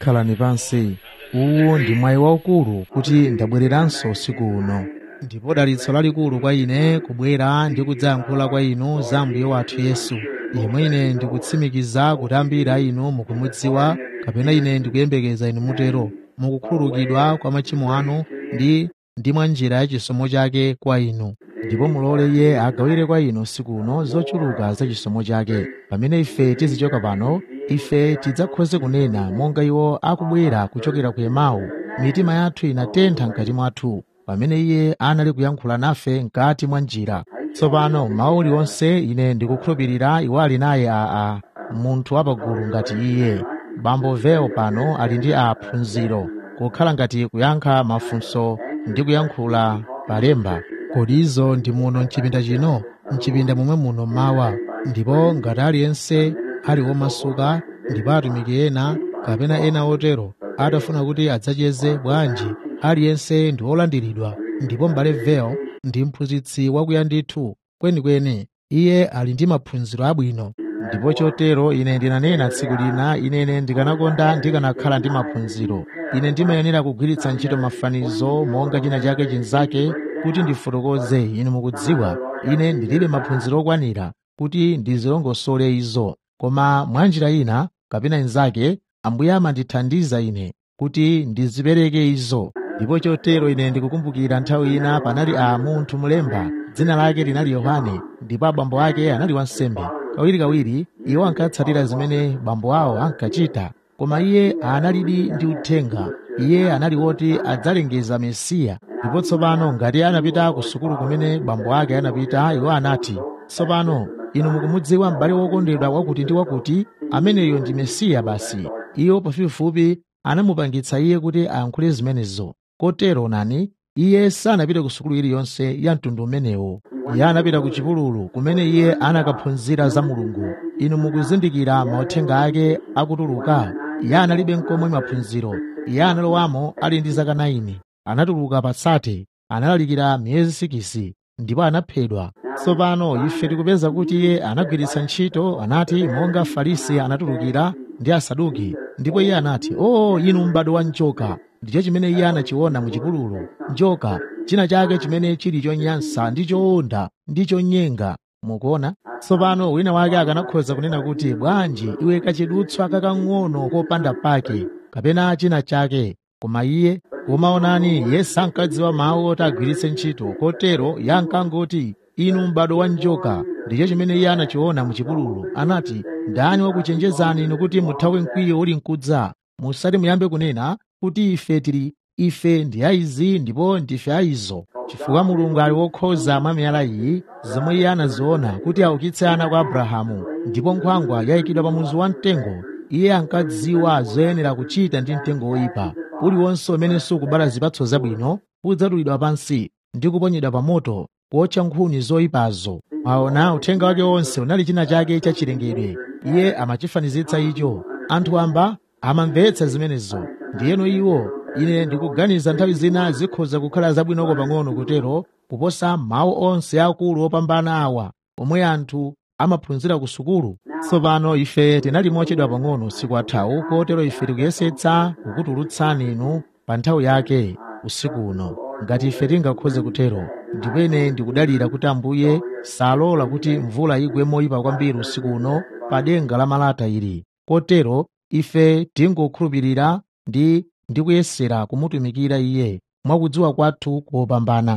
khalani pansi uwu ndi mwayi waukulu kuti ndabwereranso usiku uno ndipo dalitso lalikulu kwa ine kubwera ndi kudzayankhula kwa inu za mbuye wathu yesu yemwe ine ndikutsimikiza kuti ambiri a inu mukumudziwa kapena ine ndikuyembekeza inu mutero mukukhululukidwa kwa machimo anu ndi ndi mwa njira ya chisomo chake kwa inu ndipo mulole iye agawire kwa inu usiku uno zochuluka za chisomo chake pamene ife tizichoka pano ife tidzakhoze kunena monga iwo akubwera kuchokera ku emau mitima yathu inatentha mkati mwathu pamene iye anali kuyankhula nafe mkati mwa njira tsopano mawu uliwonse ine ndikukhulupirira iwo ali naye aa munthu wapagulu ngati iye bambo veo pano ali ndi aphunziro kukhala ngati kuyankha mafunso ndi kuyankhula palemba kodi izo ndi muno mchipinda chino mchipinda momwe muno mawa ndipo ngati aliyense ali womasuka ndipo atumiki ena kapena ena otero atafuna kuti adzacheze bwanji aliyense ndi wolandiridwa ndipo m'bale veo ndi mphunzitsi wakuya ndithu kwenikweni iye ali ndi maphunziro abwino ndipo chotero ine ndinanena tsiku lina inene ndikanakonda ndikanakhala ndi maphunziro ine ndimayenera kugwiritsa ntchito mafanizo monga china chake chinzake kuti ndifotokoze inu mukudziwa ine ndilibe maphunziro okwanira kuti ndizilongosole izo koma mwanjira ina kapena inzake ambuye amandithandiza ine kuti ndizipereke izo ndipo chotero ine ndikukumbukira nthawi ina panali a munthu mulemba dzina lake linali yohane ndipo abambo ake anali wansembe kawirikawiri iwo ankatsatira zimene bambo awo ankachita koma iye analidi ndi uthenga iye anali woti adzalengeza mesiya ndipo tsopano ngati anapita ku sukulu kumene bambo ake anapita iwo anati tsopano inu mukumudziwa m'bale wokondedwa wakuti ndi wakuti ameneyo ndi mesiya basi iwo pafupifupi anamupangitsa iye kuti ayankhule zimenezo kotero nani iye sanapite ku sukulu iliyonse ya mtundu umenewo iye anapita ku chipululu kumene iye anakaphunzira za mulungu inu mukuzindikira mauthenga ake akutuluka iye analibe nkomwe maphunziro iye analowamo ali ndi zaka 9 anatuluka patsate analalikira miyezi 6 ndipo anaphedwa tsopano ife tikupeza kuti iye anagwiritsa ntchito anati monga farisi anatulukira ndi asaduki ndipo iye anati o oh, inu m'bado wa njoka ndicho chimene iye anachiona mu chipululu njoka china chake chimene chili chonyansa ndi chowonda ndi chonyenga mukuona tsopano wina wake akanakhoza kunena kuti bwanji iwe kachidutswa kakang'ono kopanda pake kapena china chake koma iye kumaonani iye sankadziwa mawu oti agwiritse ntchito kotero iye ankangoti inu m'bado wa njoka ndicho chimene iye anachiona mu chipululu anati ndani wakuchenjezani inu kuti muthawe mkwiyo uli mkudza musati muyambe kunena kuti ife tili ife ndi aizi ndipo ndife aizo chifukwa mulungu ali wokhoza mwa miyala iyi zomwe iye anaziona kuti aukitse ana kwa abrahamu ndipo nkhwangwa yayikidwa pa muzu wa mtengo iye ankadziwa zoyenera kuchita ndi mtengo woyipa uliwonse umene sukubala zipatso zabwino udzatulidwa pansi ndi kuponyedwa pa moto kuotcha nkhuni zoyipazo aona uthenga wake wonse unali china chake chachilengedwe iye amachifanizitsa icho anthu amba amamvetsa zimenezo ndiyeno iwo ine ndikuganiza nthawi zina zikhoza kukhala zabwinoko pang'ono kutero kuposa mawu onse akulu opambana awa omwe anthu amaphunzira ku sukulu tsopano ife tinali mochedwa pang'ono usiku athawu kotero ife tikuyesetsa kukutulutsani inu pa nthawi yake usiku uno ngati ife tingakhoze kutero ndipo ine ndikudalira kuti ambuye salola kuti mvula igwe moyipa kwambiri usiku uno pa denga la malata ili kotero ife tingokhulupirira ndi ndi kuyesera kumutumikira iye mwakudziwa kwathu kopambana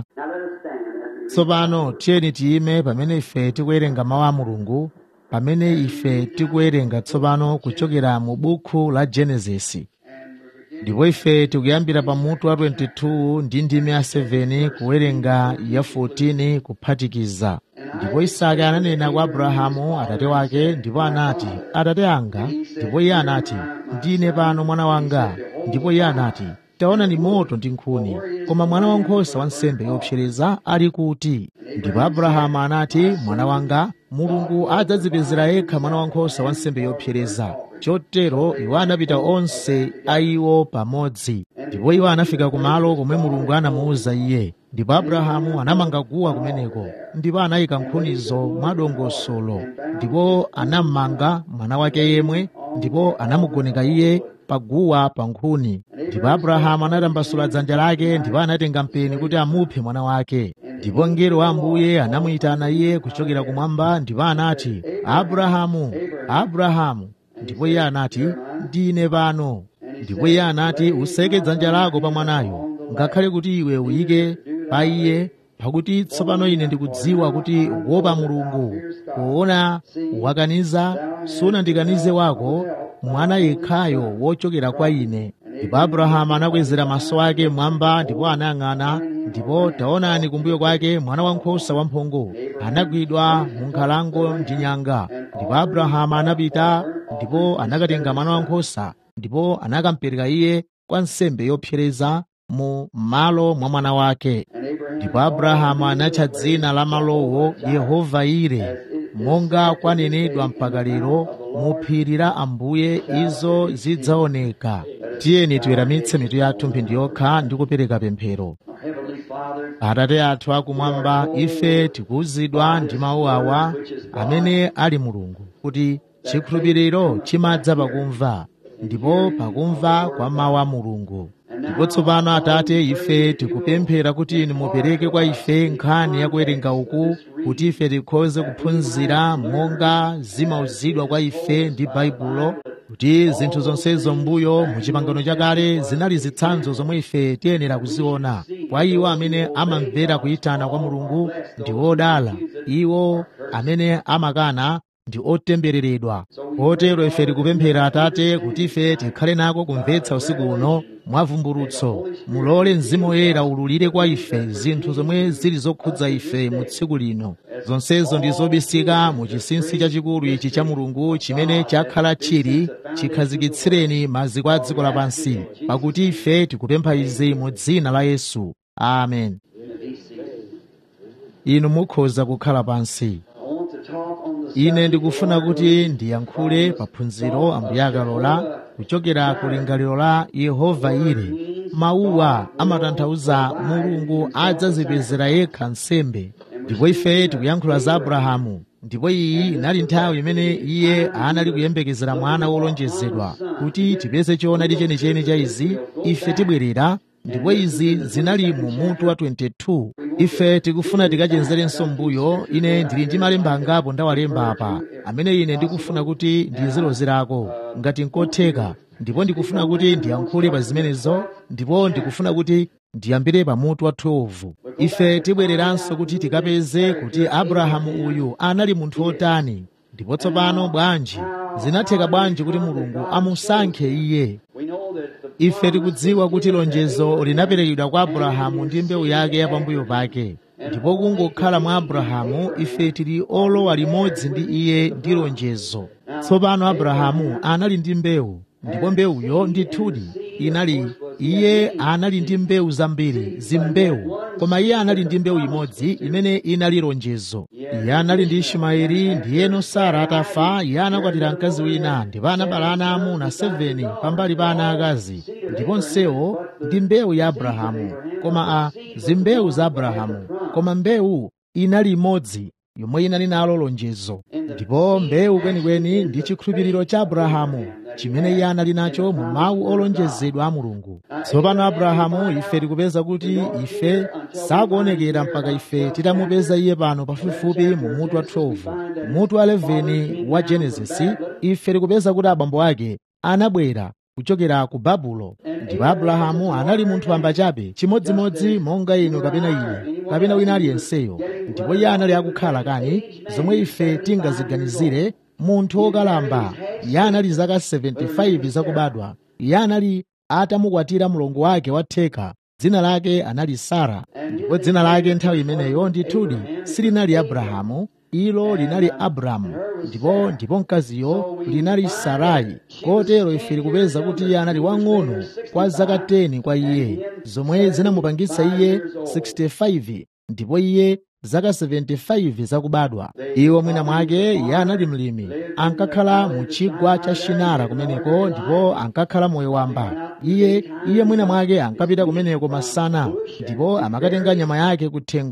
tsopano tiyeni tiyime pamene ife tikuwerenga mawu a mulungu pamene ife tikuwerenga tsopano kuchokera mu buku la genesisi ndipo ife tikuyambira pa mutu wa 22 ndi ndime ya 7 kuwerenga ya 14 kuphatikiza ndipo isake ananena kwa abrahamu atate wake ndipo anati atate anga ndipo iye anati ndine pano mwana wanga ndipo iye anati taona ni moto ndi nkhuni koma mwana wankhosa wa nsembe yopsereza ali kuti ndipo abrahamu anati mwana wanga mulungu adzadzipezera yekha mwana wankhosa wa nsembe yopsereza chotero iwo anapita onse a iwo pamodzi ndipo iwo anafika kumalo komwe mulungu anamuwuza iye ndipo abrahamu anamanga guwa kumeneko ndipo anayika nkhunizo mwadongosolo ndipo anammanga mwana wake yemwe ndipo anamugoneka iye paguwa pa nkhuni ndipo abrahamu anatambasula dzanja lake ndipo anatenga mpeni kuti amuphe mwana wake ndipo mngelo wa ambuye anamuyitana iye kuchokera kumwamba ndipo anati abrahamu abrahamu ndipo iye anati ndine pano ndipo iye anati useke dzanja lako pa mwanayo ngakhale kuti iwe uyike pa iye pakuti tsopano ine ndikudziwa kuti wopa mulungu poona wakaniza sunandikanize wako mwana yekhayo wochokera kwa ine ndipo abrahamu anakwezera maso ake mmwamba ndipo anayang'ana ndipo taonani kumbuyo kwake mwana wankhosa wamphongo anagwidwa mu nkhalango ndi nyanga ndipo abrahamu anapita ndipo anakatenga mwana wankhosa ndipo anakampereka iye kwa nsembe yopsereza mu malo mwa mwana wake ndipo abrahamu anatcha dzina la malowo yehova ire monga kwanenedwa mpaka lero mu phiri la ambuye izo zidzaoneka tiyeni tiweramitse mitu yathu mphindi yokha ndi kupereka pemphero atate athu akumwamba ife tikuwuzidwa ndi mawu awa amene ali mulungu kuti chikhulupiriro chimadza pakumva ndipo pakumva kwa mawu a mulungu ndipo tsopano atate ife tikupemphera kuti inu mupereke kwa ife nkhani yakuwerenga uku kuti ife tikhoze kuphunzira monga zimauzidwa kwa ife ndi baibulo kuti zinthu zonsezo mbuyo mu chipangano chakale zinali zitsanzo zomwe ife tiyenera kuziona kwa iwo amene amamvera kuyitana kwa mulungu ndi odala iwo amene amakana ndi otembereredwa kotero ife tikupemphera atate kuti ife tikhale nako kumvetsa usiku uno mwavumbulutso mulole mzimu woyera ululire kwa ife zinthu zomwe zili zokhudza ife mu tsiku lino zonsezo ndi zobisika mu chinsinsi chachikulu ichi cha mulungu chimene chakhala chili chikhazikitsireni maziko a dziko lapansi pakuti ife tikupempha izi mu dzina la yesu amen inu mukhoza kukhala pansi ine ndikufuna kuti ndiyankhule paphunziro ambuye akalola kuchokera ku lingaliro la yehova ire mawuwa amatanthauza mulungu adzazipezera yekha nsembe ndipo ife tikuyankhula za abrahamu ndipo iyi inali nthawi imene iye anali kuyembekezera mwana wolonjezedwa kuti tipeze choonadi chenicheni cha izi ife tibwerera ndipo izi zinali mu mutu wa 22 ife tikufuna tikachenzerenso mbuyo ine ndili ndi malemba angapo ndawalemba apa amene ine ndikufuna kuti ndizilozerako ngati nkotheka ndipo ndikufuna kuti ndiyankhule pa zimenezo ndipo ndikufuna kuti ndiyambire pa mutu wa 12 ife tibwereranso kuti tikapeze kuti abrahamu uyu anali munthu otani ndipo tsopano bwanji zinatheka bwanji kuti mulungu amusankhe iye ife tikudziwa kuti lonjezo linaperekedwa kwa abrahamu ndi mbewu yake yapambuyo pake ndipo kungokhala mwa abrahamu ife tili olowa limodzi ndi iye ndi lonjezo tsopano abrahamu anali ndi mbewu ndipo mbewuyo ndithudi inali iye anali ndi mbewu zambiri zimbewu koma iye anali ndi mbewu imodzi imene inali lonjezo iye anali ndi ishimaeli ndiyeno sara atafa iye anakwatira mkazi wina ndipo anabala ana amuna 7 pambali pa ana akazi ndipo nsewo ndi mbewu ya abrahamu koma a zimbewu za abrahamu koma mbewu inali imodzi yomwe inali nalo lonjezo ndipo mbewu kwenikweni ndi chikhulupiriro cha abrahamu chimene iye anali nacho mu mawu olonjezedwa a mulungu tsopano abrahamu ife tikupeza kuti ife sakuonekera mpaka ife titamupeza iye pano pafupifupi mu mutu wa 12 mutu wa 11 wa genesisi ife tikupeza kuti abambo ake anabwera kuchokera ku babulo ndipo abrahamu anali munthu wamba chabe chimodzimodzi monga inu kapena ine kapena wina aliyenseyo ndipo iye anali akukhala kani zomwe ife tingaziganizire munthu wokalamba iye anali zaka 75 zakubadwa iye anali atamukwatira mlongo wake watheka dzina lake anali sara ndipo dzina lake nthawi imeneyo ndithudi silinali abrahamu ilo linali abramu ndipo ndipo mkaziyo linali sarai kotero ife tikupeza kuti iye anali wang'ono kwa zaka 10 kwa iye zomwe zinamupangitsa iye 65 ndipo iye zaka 75 zakubadwa iwo mwina mwake iye anali mlimi ankakhala mu chigwa cha shinara kumeneko ndipo ankakhala moyo wamba iye iye mwina mwake ankapita kumeneko masana ndipo amakatenga nyama yake kuthengo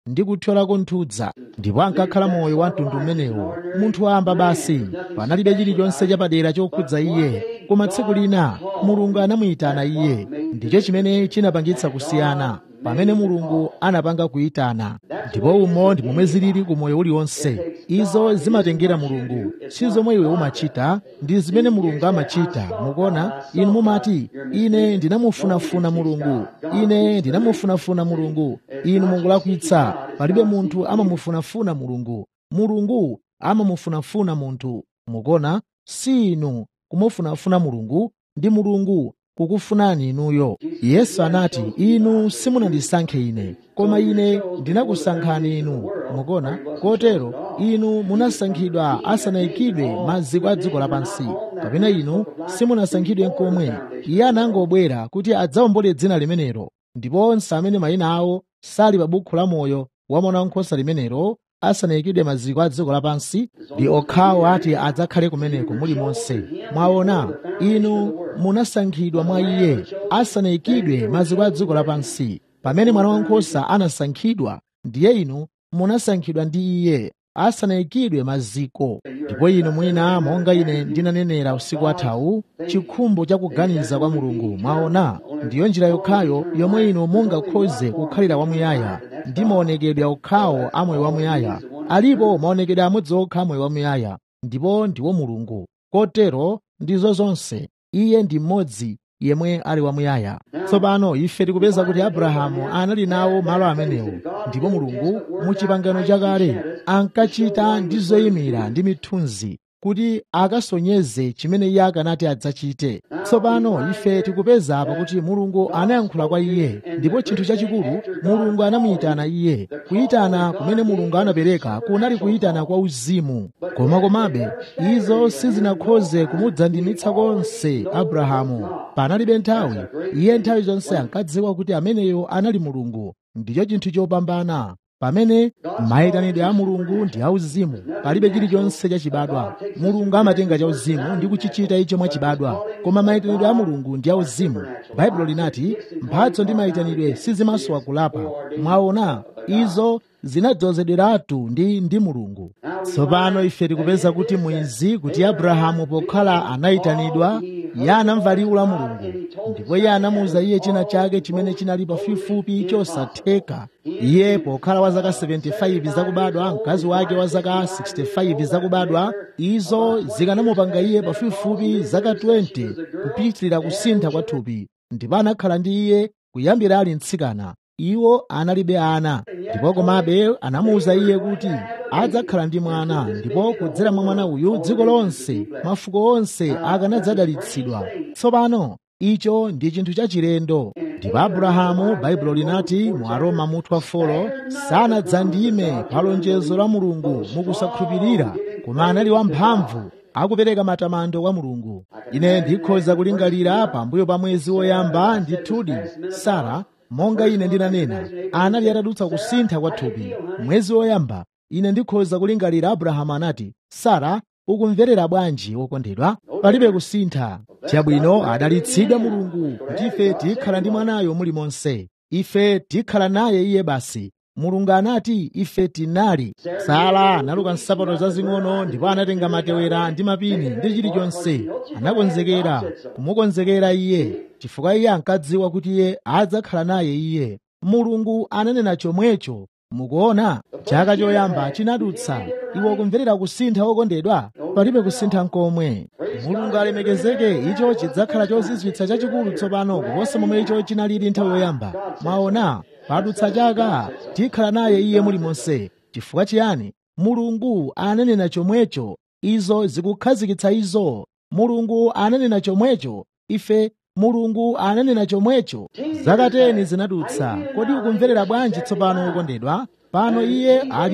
ndi kuthyolako nthudza ndipo ankakhala moyo wa mtundu umenewo munthu wamba basi panalibe chilichonse chapadera chokhudza iye koma tsiku lina mulungu anamuyitana iye ndicho chimene chinapangitsa kusiyana pamene mulungu anapanga kuyitana ndipo umo ndi momwe zilili ku moyo uliwonse izo zimatengera mulungu si zomwe iwe umachita ndi zimene mulungu amachita mukuona inu mumati ine ndinamufunafuna mulungu ine ndinamufunafuna mulungu inu mukulakwitsa palibe munthu amamufunafuna mulungu mulungu amamufunafuna munthu mukuona si inu kumufunafuna mulungu ndi mulungu kukufunani inuyo yesu anati inu simunandisankhe ine koma ine ndinakusankhani inu mukuona kotero inu munasankhidwa asanayikidwe maziko a dziko lapansi kapena inu simunasankhidwe nkomwe iye anangobwera kuti adzawombole dzina limenelo ndipo onse amene mayina awo sali pa bukhu la moyo wa mwana wankhosa limenelo asanayikidwe maziko a dziko lapansi ndi okhawo ati adzakhale kumeneko muli monse mwaona inu munasankhidwa mwa iye asanayikidwe maziko a dziko lapansi pamene mwana wankhosa anasankhidwa ndiye inu munasankhidwa ndi iye asanayikidwe maziko ndipo inu mwina monga ine ndinanenera usiku wathawu chikhumbo cha kuganiza kwa mulungu mwaona ndiyo njira yokhayo yomwe inu mungakhoze kukhalira wamuyaya ndi maonekedwe okhawo a moyo wamuyaya alipo maonekedwe amodzi okha moyo wamuyaya ndipo ndiwo mulungu kotero ndizo zonse iye ndi mmodzi yemwe ali wamuyaya tsopano ife tikupeza kuti abrahamu anali nawo malo amenewo ndipo mulungu mu chipangano chakale ankachita ndi zoyimira ndi mithunzi kuti akasonyeze chimene iye akanati adzachite tsopano ife tikupeza apa kuti mulungu anayankhula kwa iye ndipo chinthu chachikulu mulungu anamuyitana iye kuyitana kumene mulungu anapereka kunali kuyitana kwa uzimu koma komabe izo sizinakhoze kumudzandimitsa konse abrahamu panalibe nthawi iye nthawi zonse ankadziwa kuti ameneyo anali mulungu ndicho chinthu chopambana pamene mayitanidwe a mulungu ndi auzimu palibe chilichonse chachibadwa mulungu amatenga chauzimu ndi kuchichita icho mwachibadwa koma mayitanidwe a mulungu ndi auzimu baibulo linati mphatso ndi mayitanidwe sizimasowa kulapa mwaona izo zinadzozedweratu ndi ndi mulungu tsopano ife tikupeza kuti mwizi kuti abrahamu pokhala anayitanidwa iye anamva liwu la mulungu ndipo iye anamuwuza iye china chake chimene chinali pafupifupi chosatheka iye pokhala wa zaka 75 zakubadwa mkazi wake wa zaka 65 zakubadwa izo zikanamupanga iye pafupifupi zaka 20 kupitirira kusintha kwa thupi ndipo anakhala ndi iye kuyambira ali mtsikana iwo analibe ana ndipo komabe anamuwuza iye kuti adzakhala ndi mwana ndipo kudzera mwa mwana uyu dziko lonse mafuko onse akanadzadalitsidwa tsopano icho ndi chinthu chachilendo ndipo abrahamu baibulo linati mu aroma mutu wa folo sanadzandime pa lonjezo la mulungu mukusakhulupirira koma anali wamphamvu akupereka matamando kwa mulungu ine ndikhoza kulingalira pambuyo pa mwezi woyamba ndithudi sara monga ine ndinanena anali atadutsa kusintha kwa thupi mwezi woyamba ine ndikhoza kulingalira abrahamu anati sara ukumverera bwanji wokondedwa palibe kusintha chabwino adalitsidwa mulungu kuti ife tikhala ndi mwanayo muli monse ife tikhala naye iye basi mulungu anati ife tinali sara analuka nsapato zazing'ono ndipo anatenga matewera ndi mapini ndi chilichonse anakonzekera kumukonzekera iye chifukwa iye ankadziwa kuti iye adzakhala naye iye mulungu ananena chomwecho mukuona chaka choyamba chinadutsa iwe kumverera kusintha okondedwa palibe kusintha nkomwe mulungu alemekezeke icho chidzakhala chozizwitsa chachikulu tsopano kuposa momwe icho chinalili nthawi yoyamba mwaona padutsa chaka tikhala naye iye muli monse chifukwa chiyani mulungu ananena chomwecho izo zikukhazikitsa izo mulungu ananena chomwecho ife mulungu ananena chomwecho zaka 10 zinadutsa kodi ukumverera bwanji tsopano wokondedwa pano iye ali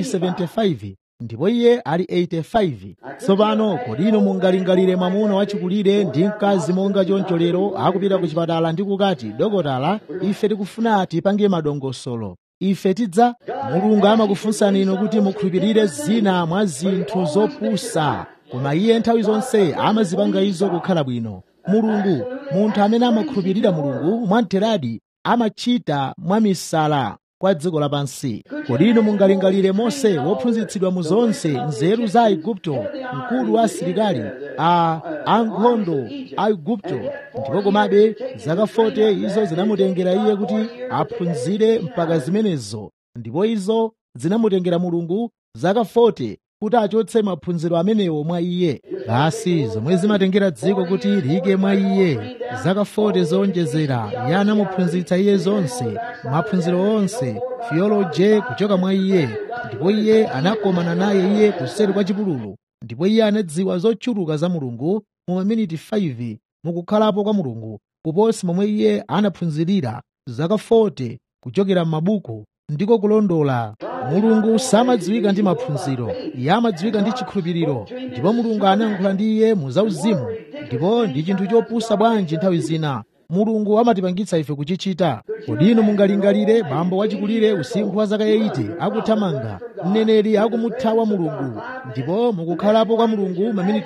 75 ndipo iye ali 85 tsopano kodi inu mungalingalire mwamuna wachikulire ndi mkazi monga choncho lero akupita ku chipatala ndi kukati dokotala ife tikufuna tipange madongosolo ife tidza mulungu amakufunsani inu kuti mukhulupirire zina mwa zinthu zopusa koma iye nthawi zonse amazipanga izo kukhala bwino mulungu munthu amene amakhulupirira mulungu mwamtheradi amachita mwamisala kwa dziko lapansi kodi inu mungalingalire mose wophunzitsidwa mu zonse nzeru za aigupto mkulu wa asilikali a ankhondo a igupto ndipo komabe zaka 40 izo zinamutengera iye kuti aphunzire mpaka zimenezo ndipo izo zinamutengera mulungu zaka 40 kuti achotse maphunziro amenewo mwa iye basi zomwe zimatengera dziko kuti liyike mwa iye zaka 40 zowonjezera iye anamuphunzitsa iye zonse maphunziro onse theology kuchoka mwa iye ndipo iye anakomana naye iye kuseri kwa chipululu ndipo iye anadziwa zochuluka za mulungu mu maminiti 5 mukukhalapo kwa mulungu kuposa momwe iye anaphunzirira zaka 40 kuchokera m'mabuku ndiko kulondola mulungu samadziwika ndi maphunziro iye amadziwika ndi chikhulupiriro ndipo mulungu anayankhula ndi iye mu zauzimu ndipo ndi chinthu chopusa bwanji nthawi zina mulungu amatipangitsa ife kuchichita kodi inu mungalingalire bambo wachikulire usinkhu wa zaka 80 akuthamanga mneneri akumuthawa mulungu ndipo mukukhalapo kwa mulungu maminiti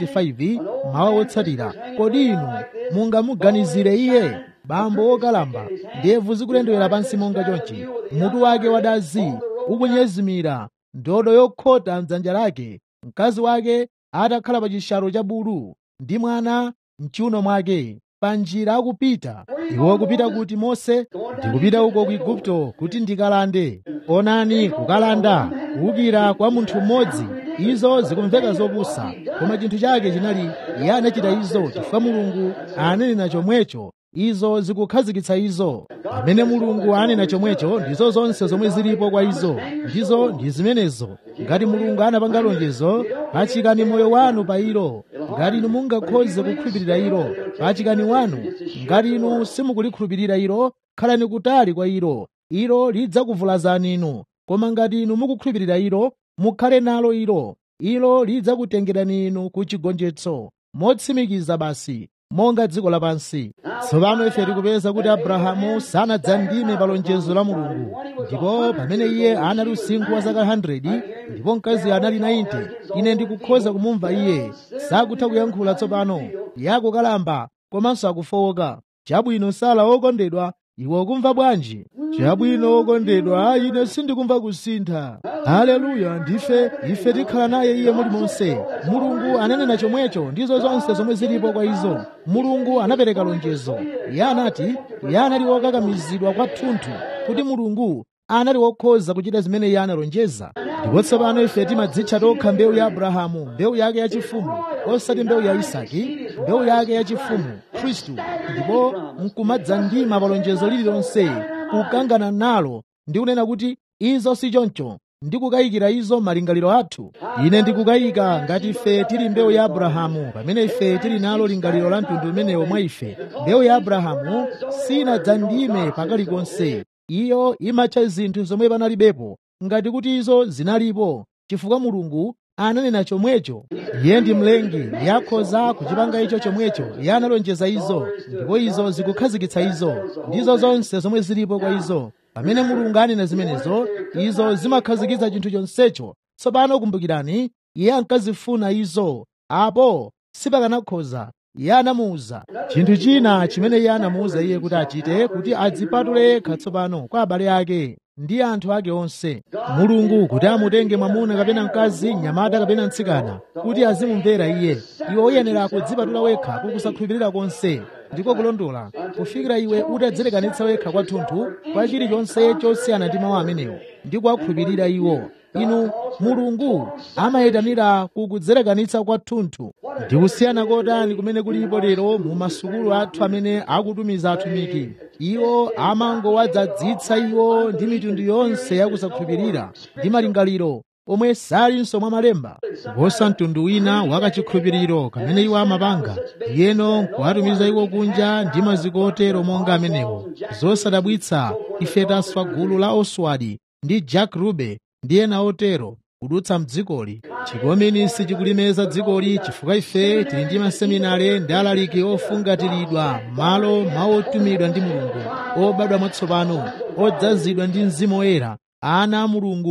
5 mawa wotsatira kodi inu mungamuganizire iye bambo wokalamba ndebvu zikulendewera pansi monga chonchi mutu wake wadazi ukunyezimira ndodo yokhota mdzanja lake mkazi wake atakhala pa chishalo cha bulu ndi mwana mchiuno mwake pa njira akupita iwo akupita kuti mose ndikupita uko ku igupto kuti ndikalande onani kukalanda kuwukira kwa munthu mmodzi izo zikumveka zopusa koma chinthu chake chinali iye anachita izo chifukwa mulungu ananena chomwecho izo zikukhazikitsa izo amene mulungu anena chomwecho ndizo zonse zomwe zilipo kwa izo ndizo ndi zimenezo ngati mulungu anapanga lonjezo pachikani moyo wanu pa ilo ngati inu mungakhoze kukhulupirira ilo pachikani wanu ngati inu simukulikhulupirira ilo khalani kutali kwa ilo ilo lidzakuvulazani inu koma ngati inu mukukhulupirira ilo mukhale nalo ilo ilo lidzakutengerani inu ku chigonjetso motsimikiza basi monga dziko lapansi tsopano ife tikupeza kuti abrahamu sanadzandime pa lonjezo la mulungu ndipo pamene iye anali usinkhu wa zaka 100 ndipo mkazi anali 90 ine ndikukhoza kumumva iye sakutha kuyankhula tsopano yakukalamba komanso akufowoka chabwino sala wokondedwa iwe ukumva bwanji chabwino wokondedwa ine sindikumva kusintha haleluya ndife ife tikhala naye iye muli monse mulungu ananena chomwecho ndizo zonse zomwe zilipo kwa izo mulungu anapereka lonjezo iye anati iye anali wokakamizidwa kwathunthu kuti mulungu anali wokhoza kuchita zimene iye analonjeza ndipo tsopano ife timadzitcha tokha mbewu ya abrahamu mbewu yake yachifumu osati mbewu ya isaki mbewu yake yachifumu khristu ndipo nkumadzandima pa lonjezo lililonse kukangana nalo ndi kunena kuti izo si choncho ndikukayikira izo malingaliro athu ine ndikukayika ngati ife tili mbewu ya abrahamu pamene ife tili nalo lingaliro la mtundu umenewo mwa ife mbewu ya abrahamu sinadzandime pakalikonse iyo imatcha zinthu zomwe panalibepo ngati kuti izo zinalipo chifukwa mulungu ananena chomwecho iye ndi mlengi yakhoza kuchipanga icho chomwecho iye analonjeza izo ndipo izo zikukhazikitsa izo ndizo zonse zomwe zilipo kwa izo pamene mulungu anena zimenezo izo zimakhazikitsa chinthu chonsecho tsopano kumbukirani iye ankazifuna izo apo sipakanakhoza iye anamuwuza chinthu china chimene iye anamuwuza iye kuti achite kuti adzipatule yekha tsopano kwa abale ake ndi anthu ake onse mulungu kuti amutenge mwamuna kapena mkazi mnyamata kapena mtsikana kuti azimumvera iye iwe uyenera kudzipatula wekha kukusakhulupirira konse ndiko kulondola kufikira iwe utadzilekanitsa wekha kwathunthu kwa chilichonse chosiyana ndi mawu amenewo ndi kuwakhulupirira iwo inu mulungu amayitanira kukudzilekanitsa kwathunthu ndi kusiyana kotani kumene kulipo lero mu masukulu athu amene akutumiza atumiki iwo amangowadzadzitsa iwo ndi mitundu yonse yakusakhulupirira ndi malingaliro omwe salinso mwa malemba kuposa mtundu wina wakachikhulupiriro kamene iwo amapanga yeno nkuwatumiza iwo kunja ndi maziko otero monga amenewo zosadabwitsa ife taswa gulu la oswadi ndi jack rube ndi ena otero kudutsa mdzikoli chikominisi chikulimeza dzikoli chifukwa ife tili ndi maseminare ndi alaliki ofungatiridwa malo maotumidwa ndi mulungu obadwa mwatsopano odzazidwa ndi mzimu woyera ana a mulungu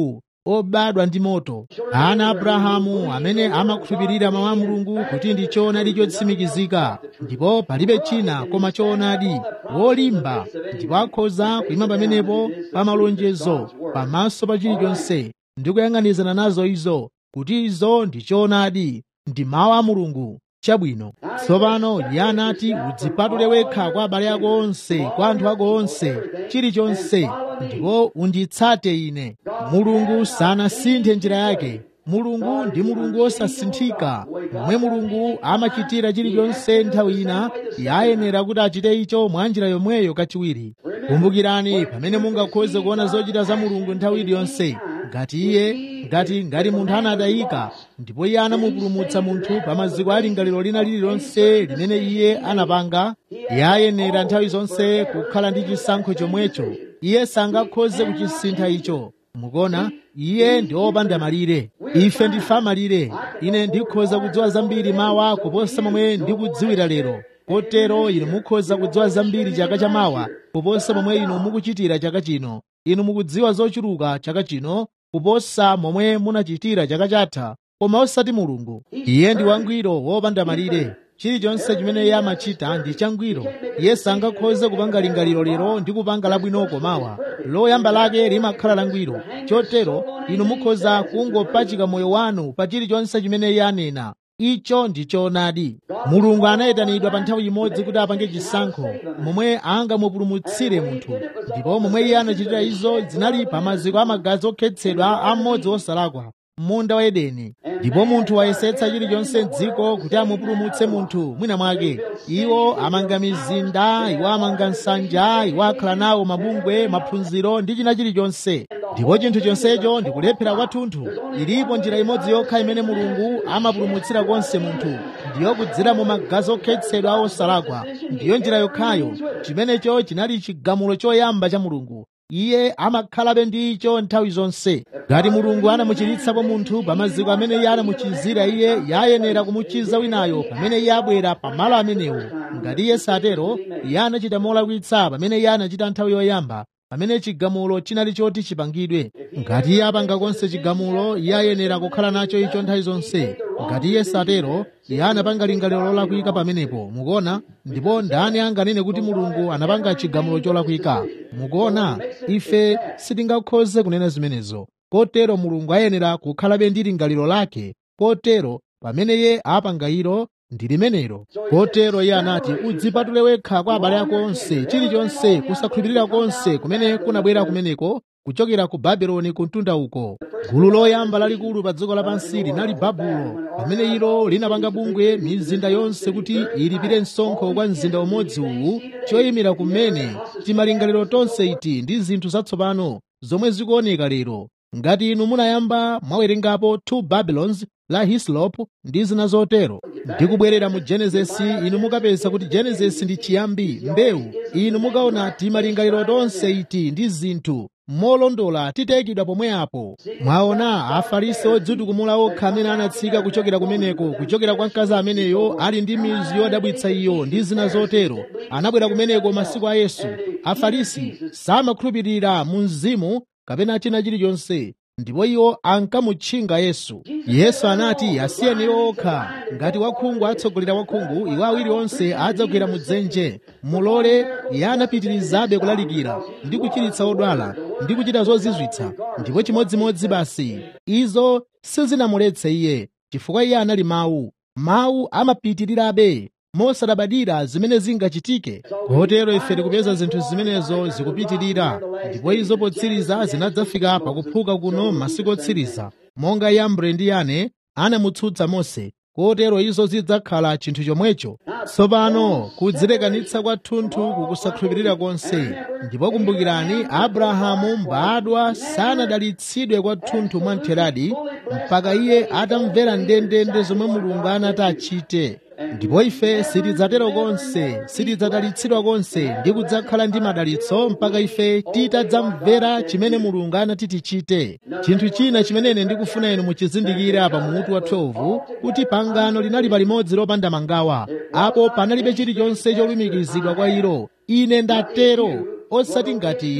obadwa ndi moto ana abrahamu amene amakhulupirira mawu a mulungu kuti ndi choonadi chotsimikizika ndipo palibe china koma choonadi wolimba ndipo akhoza kuyima pamenepo pa malonjezo pamaso pa chilichonse ndi kuyang'anizana nazo izo kuti izo ndi choonadi ndi mawu a mulungu chabwino tsopano iye anati udzipatule wekha kwa abale ako onse kwa anthu ako onse chilichonse ndipo unditsate ine mulungu sanasinthe njira yake mulungu ndi mulungu wosasinthika momwe mulungu amachitira chilichonse nthawi ina yayenera kuti achite icho mwa njira yomweyo kachiwiri kumbukirani pamene mungakhoze kuona zochita za mulungu nthawi iliyonse ngati iye ngati ngati munthu anatayika ndipo iye anamupulumutsa munthu pa maziko a lingaliro lina lililonse limene iye anapanga iye ayenera nthawi zonse kukhala ndi chisankho chomwecho iye sangakhoze kuchisintha icho mukuona iye ndi wopanda malire ife ndife amalire ine ndikhoza kudziwa zambiri mawa kuposa momwe ndikudziwira lero kotero inu mukhoza kudziwa zambiri chaka chamawa kuposa momwe inu mukuchitira chaka chino inu mukudziwa zochuluka chaka chino kuposa momwe munachitira chaka chatha koma osati mulungu iye ndi wangwiro wopanda malire chilichonse chimene iye amachita ndi changwiro iye sangakhoze kupanga lingaliro lero ndi kupanga labwinoko mawa loyamba lake limakhala langwiro chotero inu mukhoza kungopachika moyo wanu pa chilichonse chimene iye anena icho ndi choonadi mulungu anayitanidwa pa nthawi imodzi kuti apange chisankho momwe angamupulumutsire munthu ndipo momwe iye anachitira izo zinali pa maziko amagazi okhetsedwa a mmodzi wosalakwa munda wa edeni ndipo munthu wayesetsa chilichonse m'dziko kuti amupulumutse munthu mwina mwake iwo amanga mizinda iwo amanga nsanja iwo akhala nawo mabungwe maphunziro ndi china chilichonse ndipo chinthu chonsecho ndi kulephera kwathunthu ilipo njira imodzi yokha imene mulungu amapulumutsira konse munthu ndiyo kudzera mu magazi okhetsedwa a osalakwa ndiyo njira yokhayo chimenecho chinali chigamulo choyamba cha mulungu iye amakhalabe ndi icho nthawi zonse ngati mulungu anamuchiritsapo munthu pa maziko amene iye anamuchizira iye yayenera kumuchiza winayo pamene iye abwera pamalo amenewo ngati iye satero iye anachita molakwitsa pamene iye anachita nthawi yoyamba pamene chigamulo chinali choti chipangidwe ngati iye apanga konse chigamulo iye ayenera kukhala nacho icho nthawi zonse ngati iye satero iye anapanga lingaliro lolakwika pamenepo mukuona ndipo ndani anganene kuti mulungu anapanga chigamulo cholakwika mukuona ife sitingakhoze kunena zimenezo kotero mulungu ayenera kukhalabe ndi lingaliro lake kotero pamene iye apanga ilo ndi limenelo kotero iye anati udzipatule wekha kwa abale ako onse chilichonse kusakhulupirira konse kumene kunabwera kumeneko kuchokera ku babuloni kuntunda uko gulu loyamba lalikulu pa dziko lapansi linali babulo pamene ilo linapanga bungwe mizinda yonse kuti ilipire msonkho kwa mzinda umodzi uwu choyimira kumene timalingaliro tonse iti ndi zinthu zatsopano zomwe zikuoneka lero ngati inu munayamba mwawerengapo two babylons la hislop ndi zina zotero ndikubwerera mu genesisi inu mukapeza kuti genesisi ndi chiyambi mbewu inu mukaona timalingaliro tonse iti ndi zinthu molondola titayikidwa pomwe apo mwaona afarisi odzitukumula okha amene anatsika kuchokera kumeneko kuchokera kwa mkazi ameneyo ali ndi mizu yodabwitsa iyo ndi zina zotero anabwera kumeneko masiku a yesu afarisi samakhulupirira mu mzimu kapena china chilichonse ndipo iwo ankamutchinga yesu yesu anati asiyeni iwo okha ngati wakhungu atsogolera wakhungu iwo awiri onse adzagwera mudzenje mulole iye anapitirizabe kulalikira ndi kuchiritsa odwala ndi kuchita zozizwitsa ndipo chimodzimodzi basi izo sizinamuletse iye chifukwa iye anali mawu mawu amapitirirabe mosadabadira zimene zingachitike kotero ife tikupeza zinthu zimenezo zikupitirira ndipo izo potsiriza zinadzafika pakuphuka kuno masiku otsiriza monga yambre ndi yane anamutsutsa mose kotero izo zidzakhala chinthu chomwecho tsopano kudzilekanitsa kwathunthu kukusakhulupirira konse ndipo kumbukirani abrahamu mbadwa sanadalitsidwe kwathunthu mwamtheradi mpaka iye atamvera ndendende zomwe mulungu anati achite ndipo ife sitidzatero konse sitidzadalitsidwa konse ndi kudzakhala ndi madalitso mpaka ife titadzamvera chimene mulungu anati tichite chinthu china chimenene ndikufuna inu muchizindikire pa mutu wa 12 kuti pangano linali palimodzi lopanda mangawa apo panalibe chilichonse cholumikizidwa kwa ilo ine ndatero osati ngati inu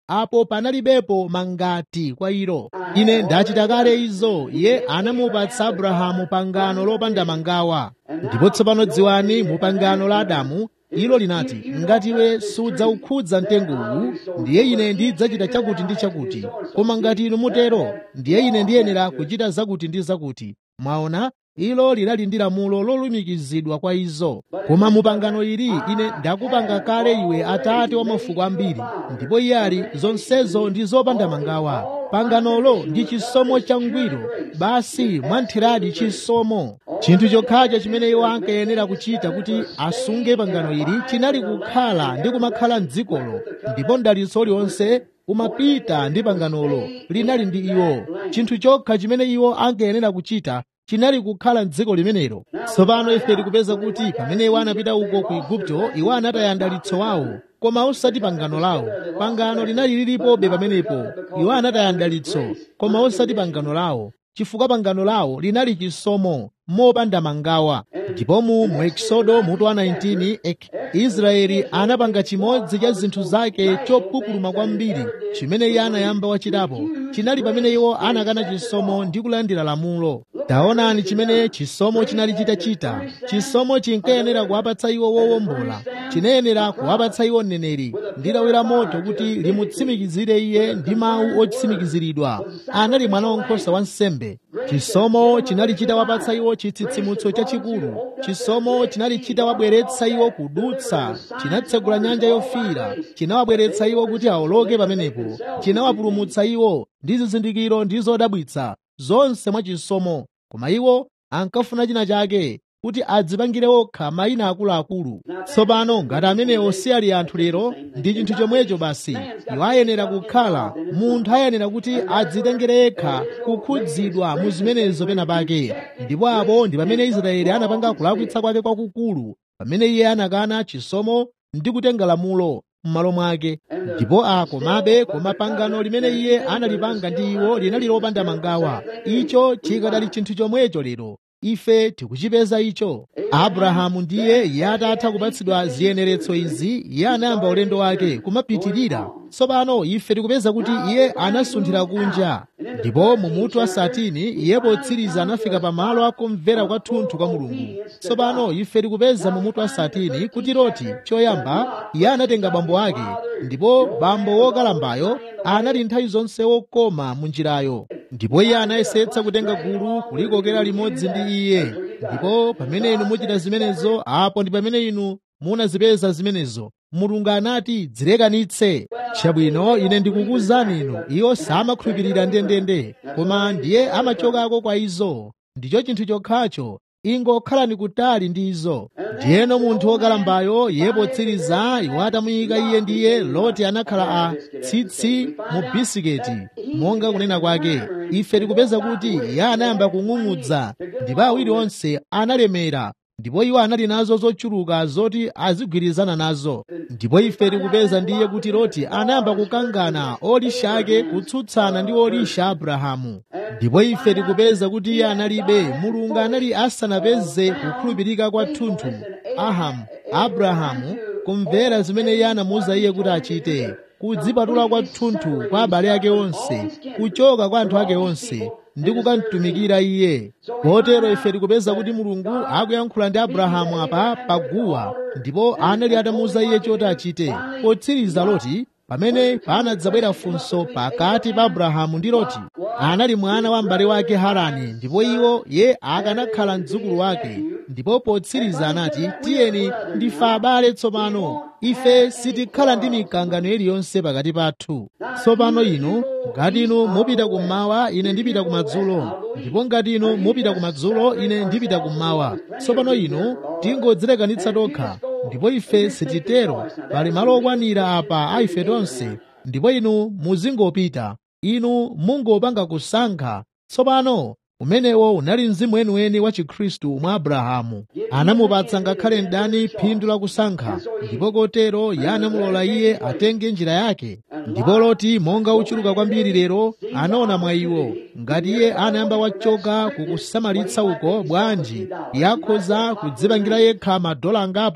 apo panalibepo mangati kwa ilo ine ndachita kale izo iye anamupatsa abrahamu pangano lopanda mangawa ndipo tsopano dziwani mu pangano la adamu ilo linati ngati iwe sudzaukhudza mtengowu ndiye ine ndidzachita chakuti ndi chakuti koma ngati inu mutero ndiye ine ndiyenera kuchita zakuti ndi zakuti mwaona ilo linali ndi lamulo lolumikizidwa kwa izo koma mu pangano ili ine ndakupanga kale iwe atate wa mafuko ambiri ndipo iye ali zonsezo ndi zopanda mangawa panganolo ndi chisomo changwiro basi mwantheradi chisomo chinthu chokhacho chimene iwo ankayenera kuchita kuti asunge pangano ili chinali kukhala ndi kumakhala m'dzikolo ndipo mdalitso uliwonse umapita ndi panganolo linali ndi iwo chinthu chokha chimene iwo ankayenera kuchita chinali kukhala m'dziko limenelo tsopano ife tikupeza kuti pamene iwo anapita uko ku igupto iwo anataya mdalitso wawo koma osati pangano lawo pangano linali lilipobe pamenepo iwo anataya mdalitso koma osati pangano lawo chifukwa pangano lawo linali chisomo mopanda mangawa ndipo mu mu ekisodo mutu wa 19 ek, israeli anapanga chimodzi cha zinthu zake chopupuluma kwambiri chimene iye anayamba wachitapo chinali pamene iwo anakana chisomo ndi kulandira lamulo taonani chimene chisomo chinali chitachita chisomo chinkayenera kuwapatsa iwo wowombola chinayenera kuwapatsa iwo mneneri ndi lawi la moto kuti limutsimikizire iye ndi mawu otsimikiziridwa anali mwana wankhosa wa nsembe chisomo chinali chitawapatsa iwo chitsitsimutso chachikulu chisomo chinali chitawabweretsa iwo kudutsa chinatsegula nyanja yofiira chinawabweretsa iwo kuti awoloke pamenepo chinawapulumutsa iwo ndi zizindikiro ndi zodabwitsa zonse mwa chisomo koma iwo ankafuna china chake kuti adzipangire okha mayina akuluakulu tsopano ngati amenewo si ali anthu lero ndi chinthu chomwecho basi iwo ayenera kukhala munthu ayenera kuti adzitengere yekha kukhudzidwa mu zimenezo pena pake ndipo apo ndi pamene israeli anapanga kulakwitsa kwake kwakukulu pamene iye anakana chisomo ndi kutenga lamulo m'malo mwake ndipo akomabe koma pangano limene iye analipanga ndi iwo linali lopanda mangawa icho chikadali chinthu chomwecho lero ife tikuchipeza icho abrahamu ndiye iye atatha kupatsidwa ziyeneretso izi iye anayamba ulendo wake kumapitirira tsopano ife tikupeza kuti iye anasunthira kunja ndipo mu mutu wa satini iye potsiriza anafika pamalo akumvera kwathunthu kwa mulungu tsopano ife tikupeza mu mutu wa satini kuti loti choyamba iye anatenga bambo ake ndipo bambo wokalambayo anali nthawi zonse wokoma mu njirayo ndipo iye anayesetsa kutenga gulu kulikokera limodzi ndi iye ndipo pamene inu muchita zimenezo apo ndi pamene inu munazipeza zimenezo mulungu anati dzilekanitse chabwino ine ndikukuwuzani inu iwo samakhulupirira ndendende koma ndiye amachokako kwa izo ndicho chinthu chokhacho ingokhalani kutali ndi izo ndiyeno munthu wokalambayo iye potsiriza iwo atamuyika iye ndiye loti anakhala a tsitsi mu bisiketi monga kunena kwake ife tikupeza kuti iye anayamba kung'ung'udza ndipo awiri onse analemera ndipo iwo anali nazo zochuluka zoti azigwirizana nazo ndipo ife tikupeza ndiye kuti loti anayamba kukangana olisha ake kutsutsana ndi olisha abrahamu ndipo ife tikupeza kuti iye analibe mulungu anali asanapeze kukhulupirika kwathunthu ahamu abrahamu kumvera zimene iye anamuwuza iye kuti achite kudzipatula kwathunthu kwa abale ake onse kuchoka kwa anthu ake onse ndi kukamtumikira iye kotero ife tikupeza kuti mulungu akuyankhula ndi abrahamu apa paguwa ndipo anali atamuwuza iye choti achite potsiriza loti pamene panadzabwera funso pakati pa abrahamu ndi loti anali mwana wa m'bale wake harani ndipo iwo ye akanakhala mdzukulu wake ndipo potsiriza anati tiyeni ndife abale tsopano ife sitikhala ndi mikangano iliyonse pakati pathu tsopano inu ngati inu mupita kummawa ine ndipita kumadzulo ndipo ngati inu mupita kumadzulo ine ndipita kummawa tsopano inu tingodzilekanitsa tokha ndipo ife sititero pali malo okwanira apa a ife tonse ndipo inu muzingopita inu mungopanga kusankha tsopano umenewo unali mzimu weniweni wa chikhristu mwa abrahamu anamupatsa ngakhale mdani phindu la kusankha ndipo kotero iye anamulola iye atenge njira yake ndipo loti monga uchuluka kwambiri lero anaona mwa iwo ngati iye anayamba wachoka kukusamalitsa uko bwanji yakhoza kudzipangira yekha madola angapo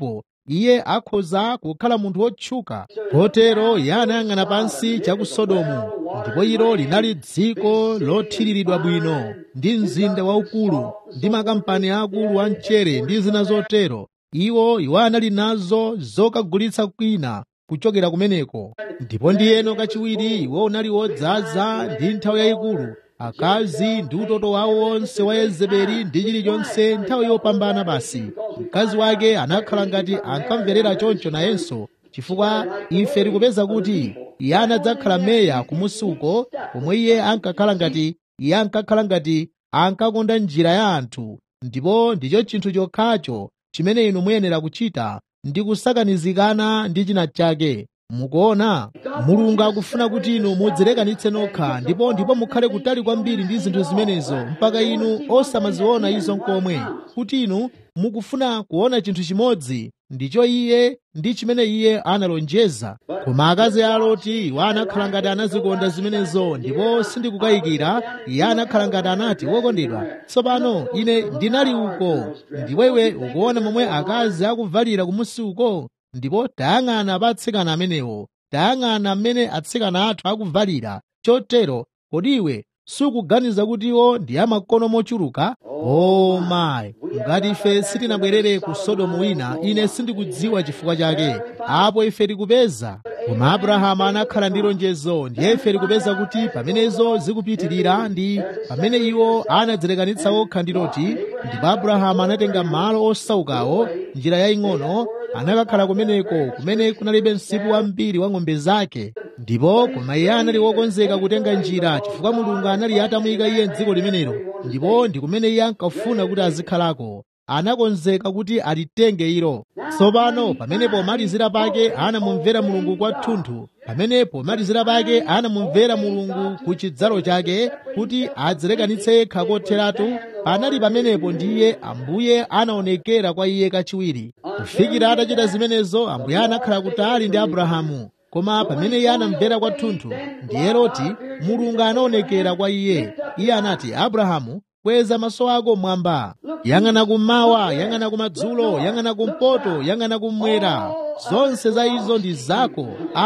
iye akhoza kukhala munthu wotchuka kotero iye anayang'ana pansi cha ku sodomu ndipo ilo linali dziko lothiriridwa bwino ndi mzinda waukulu ndi makampani akulu a mchere ndi zina zotero iwo iwo anali nazo zokagulitsa kwina kuchokera kumeneko ndipo ndiyeno kachiwiri iwo unali wodzaza ndi nthawi yayikulu akazi ndi utoto wawo wonse wa yezebeli ndi chilichonse nthawi yopambana basi mkazi wake anakhala ngati ankamverera choncho nayenso chifukwa ife tikupeza kuti iye anadzakhala meya kumusi uko pomwe iye ankakhala ngati iye ankakhala ngati ankakonda njira ya anthu ndipo ndicho chinthu chokhacho chimene inu muyenera kuchita ndi kusakanizikana ndi china chake mukuona mulungu akufuna kuti inu mudzilekanitse nokha ndipo ndipo mukhale kutali kwambiri ndi zinthu zimenezo mpaka inu osamaziona izo nkomwe kuti inu mukufuna kuona chinthu chimodzi ndicho iye ndi chimene iye analonjeza koma akazi a loti iwo anakhala ngati anazikonda zimenezo ndipo sindikukayikira iye anakhala ngati anati wokondedwa tsopano ine ndinali uko ndipo iwe ukuona momwe akazi akuvalira kumusi uko ndipo tayang'ana pa atsikana amenewo tayang'ana mmene atsikana athu akuvalira chotero kodi iwe sukuganiza kuti iwo ndi amakono mochuluka o mayi ngati ife sitinabwerere ku sodomu wina ine sindikudziwa chifukwa chake apo ife tikupeza koma abrahamu anakhala ndi lonjezo ndiye ife tikupeza kuti pamenezo zikupitirira ndi pamene iwo anadzilekanitsa okha ndi loti ndipo abrahamu anatenga malo osaukawo njira yaying'ono anakakhala kumeneko kumene kunalibe msipu wambiri wa ng'ombe zake ndipo koma iye anali wokonzeka kutenga njira chifukwa mulungu anali atamuyika iye m'dziko limenelo ndipo ndi kumene iye ankafuna kuti azikhalako anakonzeka kuti alitenge ilo tsopano pamene pomalizira pake anamumvera mulungu kwathunthu pamene pomalizira pake anamumvera mulungu ku chidzalo chake kuti adzilekanitse yekha kotheratu panali pamenepo ndiye ambuye anaonekera kwa iye kachiwiri kufikira atachita zimenezo ambuye anakhala kutali ndi abrahamu koma pamene iye anamvera kwathunthu ndiye loti mulungu anaonekera kwa iye iye anati abrahamu kweza maso ako mwamba yang'ana kummawa yang'ana kumadzulo yang'ana kumpoto yang'ana kummwera zonse za izo ndi zako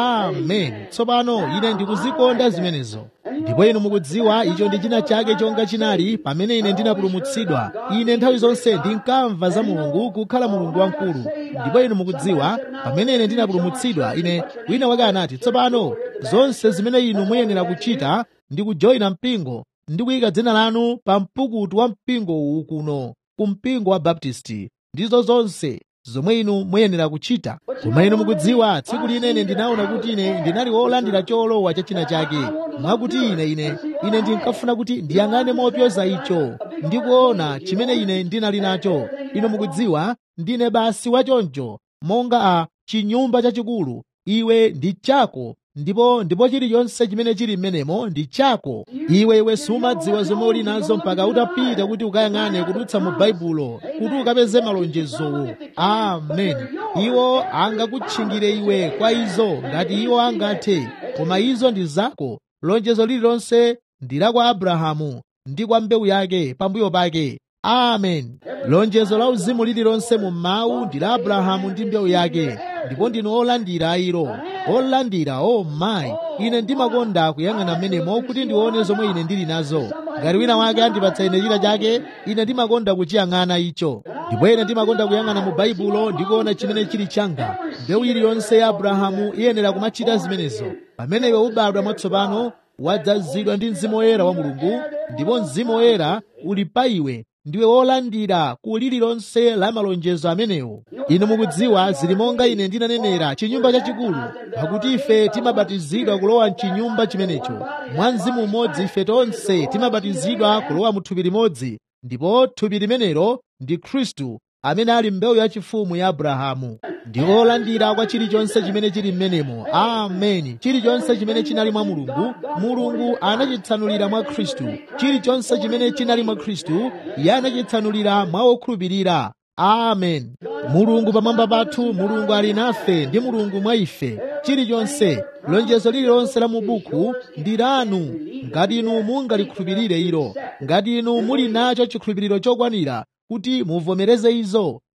amen tsopano ine ndikuzikonda zimenezo ndipo inu mukudziwa icho ndi china chake chonga chinali pamene ine ndinapulumutsidwa ine nthawi zonse ndinkamva za mulungu kukhala mulungu wamkulu ndipo inu mukudziwa pamene ine ndinapulumutsidwa ine wina wake anati tsopano zonse zimene inu muyenera kuchita ndi kujoyina mpingo ndi kuyika dzina lanu pa mpukutu wa mpingo uwu kuno ku mpingo wa baptisti ndizo zonse zomwe inu muyenera kuchita koma inu mukudziwa tsiku linene ndinaona kuti ine ndinali wolandira cholowa cha china chake mwakuti ine ine ine ndinkafuna kuti ndiyang'ane mopyoza icho ndikuona chimene ine ndinali nacho inu mukudziwa ndine basi wachoncho monga a chinyumba chachikulu iwe ndi chako ndipo ndipo chilichonse chimene chili m'menemo ndi chako iwe iwe sumadziwa zomwe uli nazo mpaka utapita kuti ukayang'ane kudutsa mu baibulo kuti ukapeze malonjezowo amen iwo angakutchingire iwe kwa izo ngati iwo angathe koma izo ndi zako lonjezo lililonse ndi la kwa abrahamu ndi kwa mbewu yake pambuyo pake amen lonjezo la uzimu lililonse mu mawu ndi la abrahamu ndi mbewu yake ndipo ndinu olandira ilo olandira o oh mayi ine ndimakonda kuyang'ana mmenemo kuti ndione zomwe ine ndili nazo ngati wina wake andipatsa ine china chake ine ndimakonda kuchiyang'ana icho ndipo ine ndimakonda kuyang'ana mu baibulo ndikuona chimene chili changa mbewu iliyonse ya abrahamu iyenera kumachita zimenezo pamene iwe ubadwa mwatsopano wadzazidwa ndi mzimu woyera wa mulungu ndipo mzimu woyera uli pa iwe ndiwe wolandira ku lililonse la malonjezo amenewo inu mukudziwa zili monga ine ndinanenera chinyumba chachikulu pakuti ife timabatizidwa kulowa mchinyumba chimenecho mwa mzimu umodzi ife tonse timabatizidwa kulowa mu thupi limodzi ndipo thupi limenelo ndi khristu amene ali mbewu yachifumu ya abrahamu ndi olandira kwa chilichonse chimene chili m'menemo ameni chilichonse chimene chinali mwa mulungu mulungu anachitsanulira mwa khristu chilichonse chimene chinali mwa khristu iye anachitsanulira mwa okhulupirira amen mulungu pamwamba pathu mulungu ali nafe ndi mulungu mwa ife chilichonse lonjezo lililonse la mu buku ndi lanu ngati inu mungalikhulupirire ilo ngati inu muli nacho chikhulupiriro chokwanira kuti muvomereze izo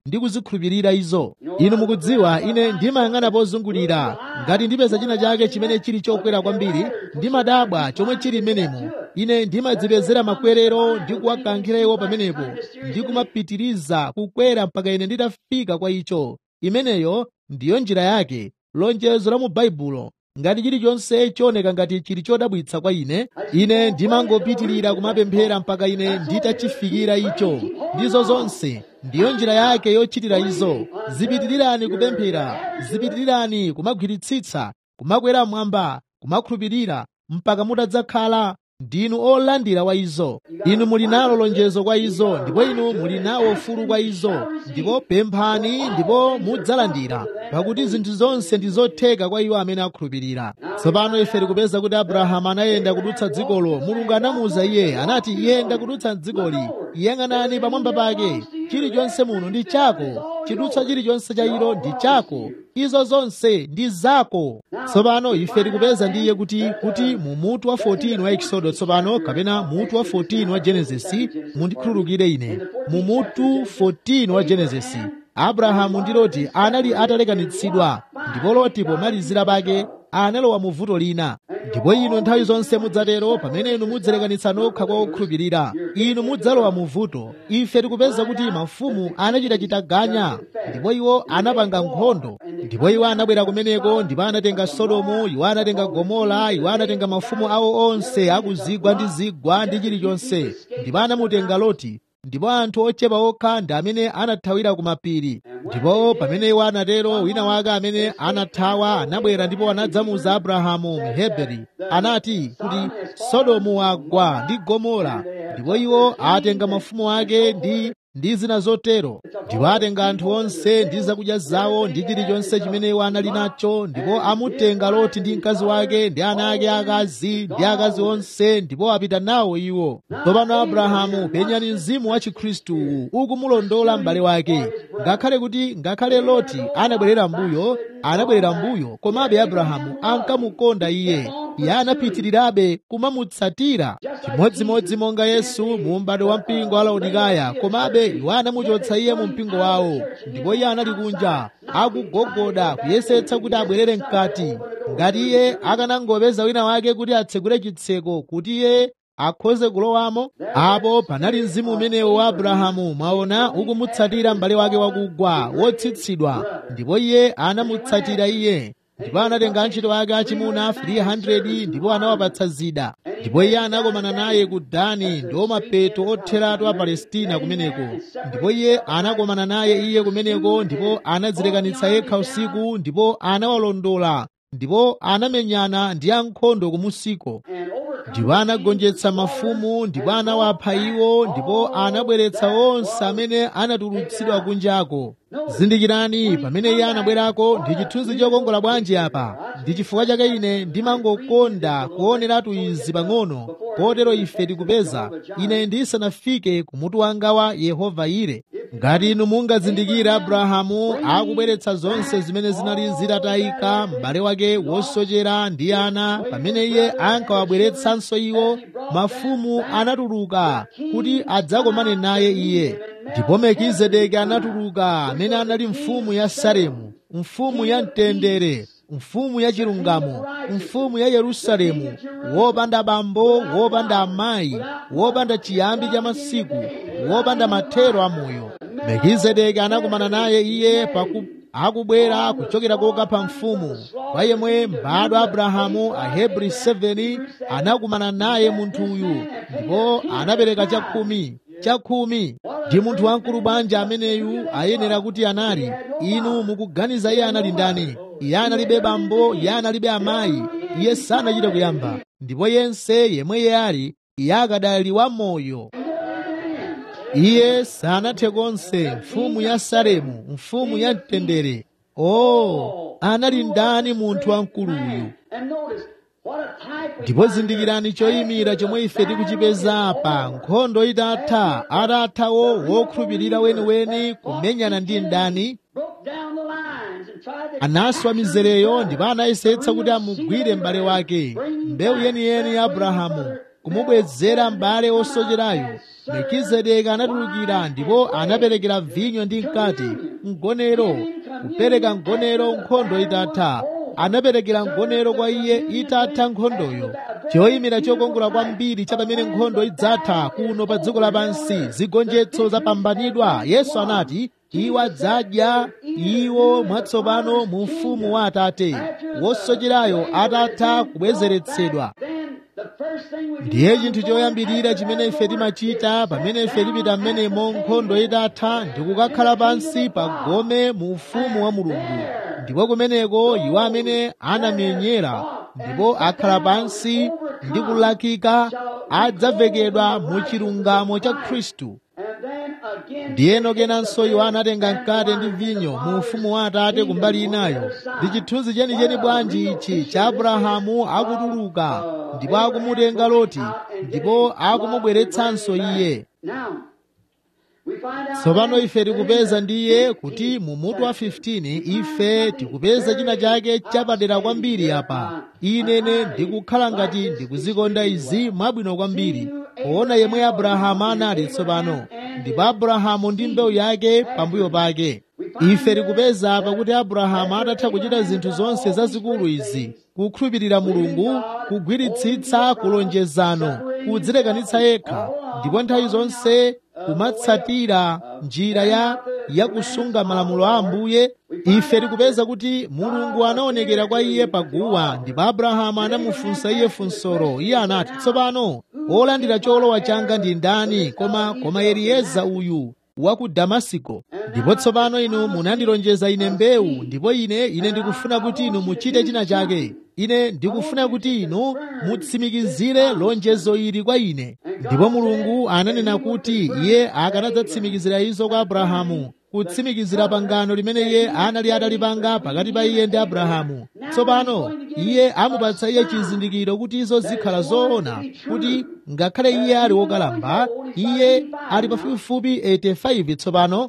ndi kuzikhulupirira izo inu mukudziwa ine ndimayang'ana pozungulira ngati ndipeza china chake chimene chili chokwera kwambiri ndimadabwa chomwe chili m'menemo ine ndimadzipezera makwerero ndi kuwakankhira iwo pamenepo ndi kumapitiriza kukwera mpaka ine nditafika kwa icho imeneyo ndiyo njira yake lonjezo la mu baibulo ngati chilichonse chooneka ngati chili chodabwitsa kwa ine ine ndimangopitirira kumapemphera mpaka ine nditachifikira icho ndizo zonse ndiyo njira yake yochitira izo zipitirirani kupemphera zipitirirani kumagwiritsitsa kumakwera mwamba kumakhulupirira mpaka mutadzakhala ndinu olandira wa izo inu muli nalo lonjezo kwa izo ndipo inu muli nawo ufulu kwa izo ndipo pemphani ndipo mudzalandira pakuti zinthu zonse ndi zotheka kwa iwo amene akhulupirira tsopano ife tikupeza kuti abrahamu anayenda kudutsa dzikolo mulungu anamuwuza iye anati yenda kudutsa dzikoli yang'anani pamwamba pake chilichonse muno ndi chako chidutsa chilichonse cha ilo ndi chako izo zonse ndi zako tsopano ife tikupeza ndiye kuti kuti mu mutu wa 14 wa ekisodo tsopano kapena mutu wa 14 wa genesisi mundikhululukire ine mu mutu 14 wa genesisi abrahamu ndi loti anali atalekanitsidwa ndipo loti pomalizira pake analowa mu vuto lina ndipo inu nthawi zonse mudzatero pamene inu mudzalekanitsa nokha kwa okhulupirira inu mudzalowa mu vuto ife tikupeza kuti mafumu anachita chitaganya ndipo iwo anapanga nkhondo ndipo iwo anabwera kumeneko ndipo anatenga sodomu iwo anatenga gomora iwo anatenga mafumu awo onse akuzigwa ndi zigwa ndi chilichonse ndipo anamutenga loti ndipo anthu ochepa okha ndi amene anathawira ku mapiri ndipo pamene iwo anatero wina wake amene anathawa anabwera ndipo anadzamuza abrahamu mheberi anati kuti sodomu wagwa ndi gomora ndipo iwo atenga mafumu ake ndi ndi zina zotero ndipo atenga anthu onse ndi zakudya zawo ndi chilichonse chimene iwo anali nacho ndipo amutenga loti ndi mkazi wake ndi ana ake akazi ndi akazi onse ndipo apita nawo iwo tsopano abrahamu penyani mzimu wa chikhristu ukumulondola m'bale wake ngakhale kuti ngakhale loti anabwerera mbuyo anabwerera mbuyo komabe abrahamu ankamukonda iye iye anapitirirabe kumamutsatira chimodzimodzi monga yesu mu m'bado wa mpingo wa laodikaya komabe iwo anamuchotsa iye mu mpingo wawo ndipo iye anali kunja akugogoda kuyesetsa kuti abwerere mkati ngati iye akanangopeza wina wake kuti atsegule chitseko kuti iye akhoze kulowamo apo panali mzimu umenewo wa abrahamu mwaona ukumutsatira m'bale wake wakugwa wotsitsidwa ndipo iye anamutsatira iye ndipo anatenga antchito ake achimuna 300 ndipo anawapatsa zida ndipo iye anakomana naye ku dani ndiwo mapeto otheratu a palestina kumeneko ndipo iye anakomana naye iye kumeneko ndipo anadzilekanitsa yekha usiku ndipo anawalondola ndipo anamenyana ndi ankhondo kumusiko ndipo anagonjetsa mafumu ndipo anawapha iwo ndipo anabweretsa onse amene anatulutsidwa kunjako zindikirani pamene iye anabwerako ndi chithunzi chokongola bwanji apa ndi chifukwa chake ine ndimangokonda kuoneratu izi pang'ono kotero ife tikupeza ine ndisanafike kumutu wanga wa yehova ire ngati inu mungazindikire abrahamu akubweretsa zonse zimene zinali zitatayika m'bale wake wosochera ndi ana pamene iye ankawabweretsanso iwo mafumu anatuluka kuti adzakomane naye iye ndipo melkizedeki anatuluka amene anali mfumu ya salemu mfumu ya mtendere mfumu ya chilungamo mfumu ya yerusalemu wopanda bambo wopanda amayi wopanda chiyambi cha masiku wopanda mathero a moyo melkizedeki anakumana naye iye paku akubwera kuchokera kokapha mfumu kwa yemwe m'bado abrahamu ahebri 7 anakumana naye munthuyu ndipo anapereka chakhumi chakhumi ndi munthu wamkulu bwanji ameneyu ayenera kuti anali inu mukuganiza iye anali ndani iye analibe bambo iye analibe amayi iye sanachite kuyamba ndipo yense yemwe iye ali iye akadali wamoyo iye sanathe konse mfumu ya salemu mfumu ya mtendere o anali ndani munthu wamkuluyu ndipo zindikirani choyimira chomwe ife tikuchipeza apa nkhondo itatha atathawo wokhulupirira weniweni kumenyana ndi mdani anaswa mizereyo ndipo anayesetsa kuti amugwire m'bale wake mbewu yeniyeni ya abrahamu kumubwezera m'bale osocherayo melkizedeki anatulukira ndipo anaperekera vinyo ndi mkate mgonero kupereka mgonero nkhondo itatha anaperekera mgonero kwa iye itatha nkhondoyo choyimira chokongola kwambiri cha pamene nkhondo idzatha kuno pa dziko lapansi zigonjetso zapambanidwa yesu anati iwo adzadya iwo mwatsopano mu ufumu wa atate wosocherayo atatha kubwezeretsedwa ndiye chinthu choyambirira chimene ife timachita pamene ife tipita mmenemo nkhondo itatha ndi kukakhala pansi pa gome mu ufumu wa mulungu ndipo kumeneko iwo amene anamenyera ndipo akhala pansi ndi kulakika adzavekedwa mu chilungamo cha khristu ndiyeno kenanso iwo anatenga mkate ndi vinyo mu ufumu wa atate kumbali inayo ndi chithunzi chenicheni bwanji ichi cha abrahamu akutuluka ndipo akumutenga loti ndipo akumubweretsanso iye tsopano ife tikupeza ndiye kuti mu mutu wa 15 ife tikupeza china chake chapadera kwambiri apa inene ndikukhala ngati ndikuzikonda izi mwabwino kwambiri poona yemwe abrahamu anali tsopano ndipo abrahamu ndi mbewu yake pambuyo pake ife tikupeza pakuti abrahamu atatha kuchita zinthu zonse zazikulu izi kukhulupirira mulungu kugwiritsitsa kulonjezano kudzilekanitsa yekha ndipo nthawi zonse kumatsatira njira ya yakusunga malamulo a ambuye ife tikupeza kuti mulungu anaonekera kwa iye paguwa ndipo abrahamu anamufunsa iye funsolo iye anati tsopano wolandira cholowa changa ndi ndani koma koma elieza uyu wa ku damasiko ndipo tsopano inu munandilonjeza ine mbewu ndipo ine ine ndikufuna kuti inu muchite china chake ine ndikufuna kuti inu mutsimikizire lonjezo ili kwa ine ndipo mulungu ananena kuti iye akanadzatsimikizira izo kwa abrahamu kutsimikizira pangano limene iye anali atalipanga pakati pa iye ndi abrahamu tsopano iye amupatsa iye chizindikiro kuti izo zikhala zoona kuti ngakhale iye ali wokalamba iye ali pafupifupi 85 tsopano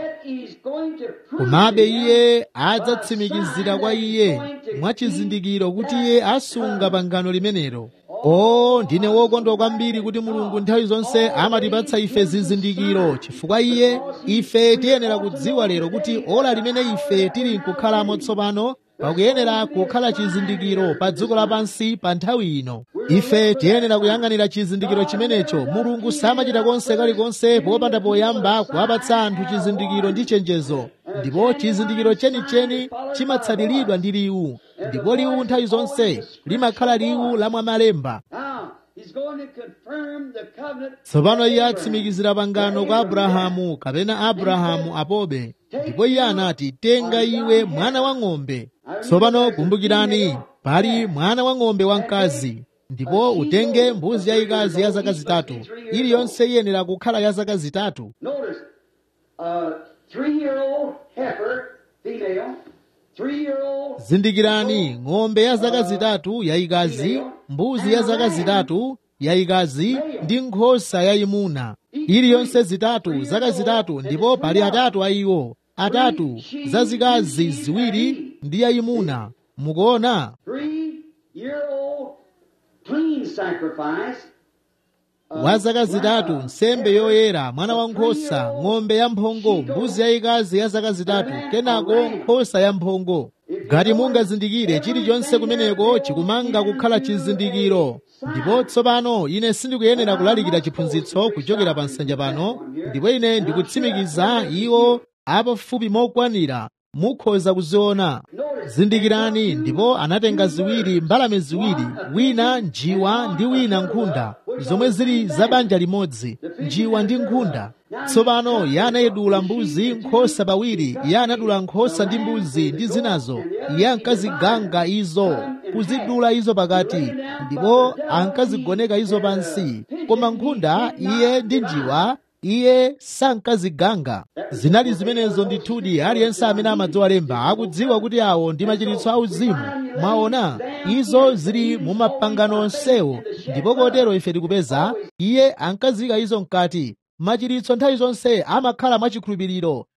komabe iye adzatsimikizira kwa iye mwachizindikiro kuti iye asunga pangano limenelo o ndine wokondwa kwambiri kuti mulungu nthawi zonse amatipatsa ife zizindikiro chifukwa iye ife tiyenera kudziwa lero kuti ola limene ife tili nkukhalamo tsopano pakuyenera kukhala chizindikiro pa dziko lapansi pa nthawi ino ife tiyenera kuyang'anira chizindikiro chimenecho mulungu samachita konse kalikonse popanda poyamba kuwapatsa anthu chizindikiro ndi chenjezo ndipo chizindikiro chenicheni chimatsatiridwa ndi liwu ndipo liwu nthawi zonse limakhala liwu la mwamalemba tsopano iye atsimikizira pangano kwa abrahamu kapena abrahamu apobe ndipo iye anati tenga iwe mwana wa ng'ombe tsopano kumbukirani pali mwana wa ng'ombe wamkazi ndipo utenge mbuzi yayikazi ya zaka zitatu iliyonse iyenera kukhala ya zaka zitatu zindikirani ng'ombe ya zaka zitatu yayikazi mbuzi ya zaka zitatu yayikazi ndi nkhosa yayimuna iliyonse zitatu zaka zitatu ndipo pali atatu a iwo atatu zazikazi ziwiri ndi yayimuna mukuona wa zaka zitatu nsembe yoyera mwana wankhosa ng'ombe yamphongo mbuzi yayikazi ya zaka zitatu kenako nkhosa yamphongo ngati mungazindikire chilichonse kumeneko chikumanga kukhala chizindikiro ndipo tsopano ine sindikuyenera kulalikira chiphunzitso kuchokera pa nsanja pano ndipo ine ndikutsimikiza iwo apafupi mokwanira mukhoza kuziona zindikirani ndipo anatenga ziwiri mbalame ziwiri wina njiwa ndi wina nkhunda zomwe zili za banja limodzi njiwa ndi nkhunda tsopano iye anayedula mbuzi nkhosa pawiri iye anadula nkhosa ndi mbuzi ndi zinazo iye ankaziganga izo kuzidula izo pakati ndipo ankazigoneka izo pansi koma nkhunda iye ndi njiwa iye sankaziganga zinali zimenezo ndithudi aliyense amene amadziwa lemba akudziwa kuti awo ndi machiritso auzimu mwaona izo zili mu mapangano onsewo ndipo kotero ife tikupeza iye ankazika izo mkati machiritso nthawi zonse amakhala mwachikhulupiriro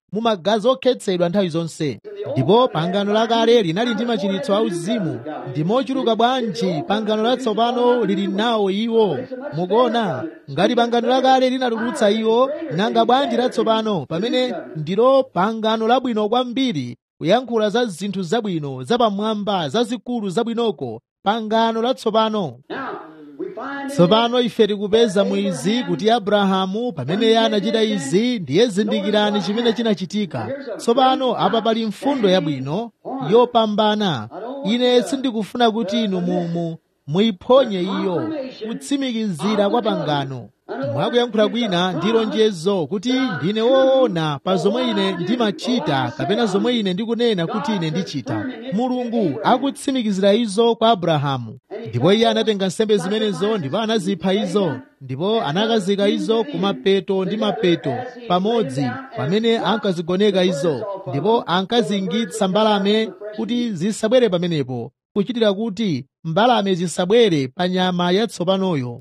mu magazi okhetsedwa nthawi zonse ndipo pangano lakale linali ndi machiritso auzimu ndi mochuluka bwanji pangano latsopano lili nawo iwo mukuona ngati pangano lakale linatulutsa iwo nanga bwanji latsopano pamene ndilo pangano labwino kwambiri kuyankhula za zinthu zabwino zapamwamba zazikulu zabwinoko pangano latsopano tsopano ife tikupeza mwizi kuti abrahamu pamene iye anachita izi ndiye zindikirani chimene chinachitika tsopano apa pali mfundo yabwino yopambana ine sindikufuna kuti inu mumu muyiphonye iyo kutsimikizira kwa pangano mwakuyankhula kwina ndi lonjezo kuti ndine woona pa zomwe ine ndimachita kapena zomwe ine ndikunena kuti ine ndichita mulungu akutsimikizira izo kwa abrahamu ndipo iye anatenga nsembe zimenezo ndipo anazipha izo ndipo anakazika izo ku mapeto ndi mapeto pamodzi pamene ankazigoneka izo ndipo ankazingitsa mbalame kuti zisabwere pamenepo kuchitira kuti mbalame zisabwere pa nyama yatsopanoyo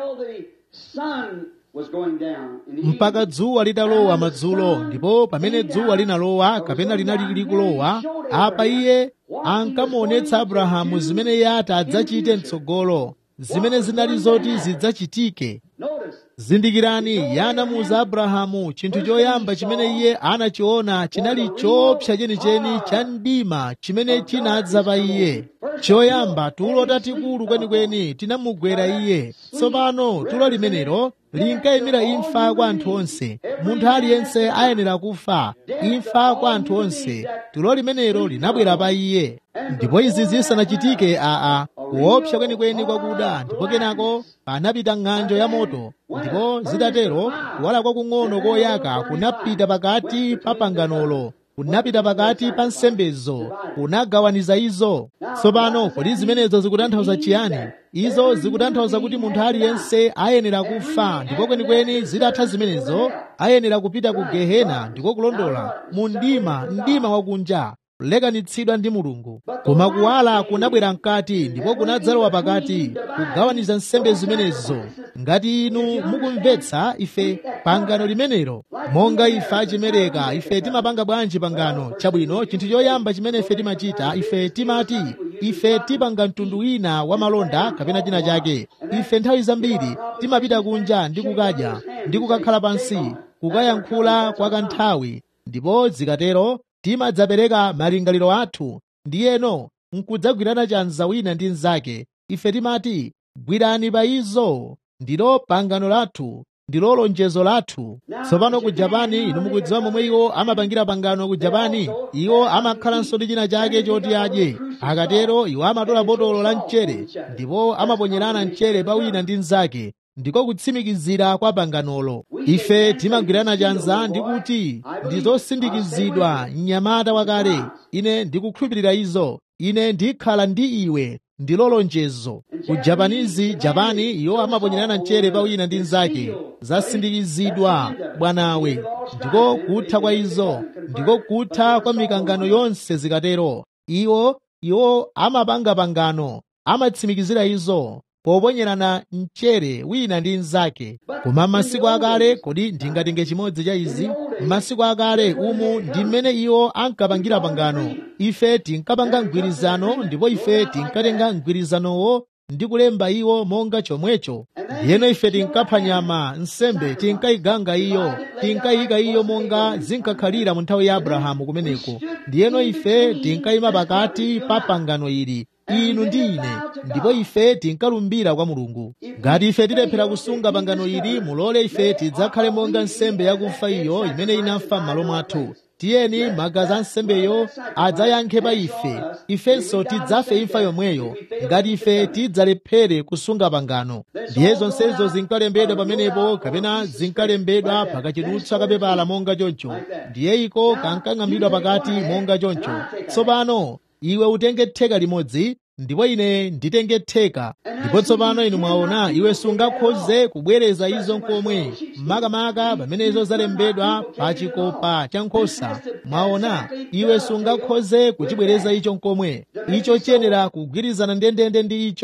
mpaka dzuwa litalowa madzulo ndipo pamene dzuwa linalowa kapena linali likulowa apa iye ankamuonetsa abrahamu zimene iye ati adzachite mtsogolo zimene zinali zoti zidzachitike zindikirani iye anamuwuza abrahamu chinthu choyamba chimene iye anachiona chinali chopsa chenicheni cha mdima chimene chinadza pa iye choyamba tulo tatikulu kwenikweni tinamugwera iye tsopano tulo limenelo linkayimira imfa kwa anthu onse munthu aliyense ayenera kufa imfa kwa anthu onse tulo limenelo linabwera pa iye ndipo izi zisanachitike aa kuopsa kwenikweni kwakuda ndipo kenako panapita ng'anjo ya moto ndipo zitatero kuwala kwakung'ono koyaka kunapita pakati pa panganolo kunapita pakati pa nsembezo kunagawaniza izo tsopano kodi zimenezo zikutanthauza chiyani izo zikutanthauza kuti munthu aliyense ayenera kufa ndipo kwenikweni zitatha zimenezo ayenera kupita ku gehena ndiko kulondola mu mdima mdima wakunja kulekanitsidwa ndi mulungu koma kuwala kunabwera mkati ndipo kunadzalowa pakati kugawaniza nsembe zimenezo ngati inu mukumvetsa ife pangano limenelo monga ife achimereka ife timapanga bwanji pangano chabwino chinthu choyamba chimene ife timachita ife timati ife tipanga mtundu wina wa malonda kapena china chake ife nthawi zambiri timapita kunja ndi kukadya ndi kukakhala pansi kukayankhula kwa kanthawi ndipo zikatero timadzapereka malingaliro athu ndiyeno nkudzagwirana chanza wina ndi mnzake ife timati gwirani pa izo ndilo pangano lathu ndilo lonjezo lathu tsopano ku japani inu mukudziwa momwe iwo amapangira pangano ku japani iwo amakhalanso ndi china chake choti adye akatero iwo amatola botolo la mchere ndipo amaponyerana mchere pa wina ndi mnzake ndiko kutsimikizira kwa panganolo ife timagwirana chanza ndi kuti ndizosindikizidwa mnyamata wakale ine ndikukhulupirira izo ine ndikhala ndi iwe ndilo lonjezo ku japanizi japani iwo amaponyerana mchere pa wina ndi mnzake zasindikizidwa bwanawe ndiko kutha kwa izo ndiko kutha kwa mikangano yonse zikatero iwo iwo amapanga pangano amatsimikizira izo poponyerana mchere wina ndi mnzake koma m'masiku akale kodi ndingatenge chimodzi cha izi m'masiku akale umu ndi mmene iwo ankapangira pangano ife tinkapanga mgwirizano ndipo ife tinkatenga mgwirizanowo ndi kulemba iwo monga chomwecho ndiyeno ife tinkapha nyama nsembe tinkayiganga iyo tinkayika iyo monga zinkakhalira mu nthawi ya abrahamu kumeneko ndiyeno ife tinkayima pakati pa pangano ili inu ndi ine ndipo ife tinkalumbira kwa mulungu ngati ife tilephera kusunga pangano ili mulole ife tidzakhale monga nsembe yakufa iyo imene inafa m'malo mwathu tiyeni magazi a nsembeyo adzayankhe pa ife ifenso tidzafe imfa yomweyo ngati ife tidzalephere kusunga pangano ndiye zonsezo zinkalembedwa pamenepo kapena zinkalembedwa pakachidutswa kapepala monga choncho ndiye iko kankang'ambidwa pakati monga choncho tsopano iwe utenge theka limodzi ndipo ine nditenge theka ndipo tsopano inu mwaona iwe sungakhoze kubwereza izo nkomwe makamaka pamenezo zalembedwa pa chikopa cha nkhosa mwaona iwe sungakhoze kuchibwereza icho nkomwe icho chiyenera kugwirizana ndendende ndi icho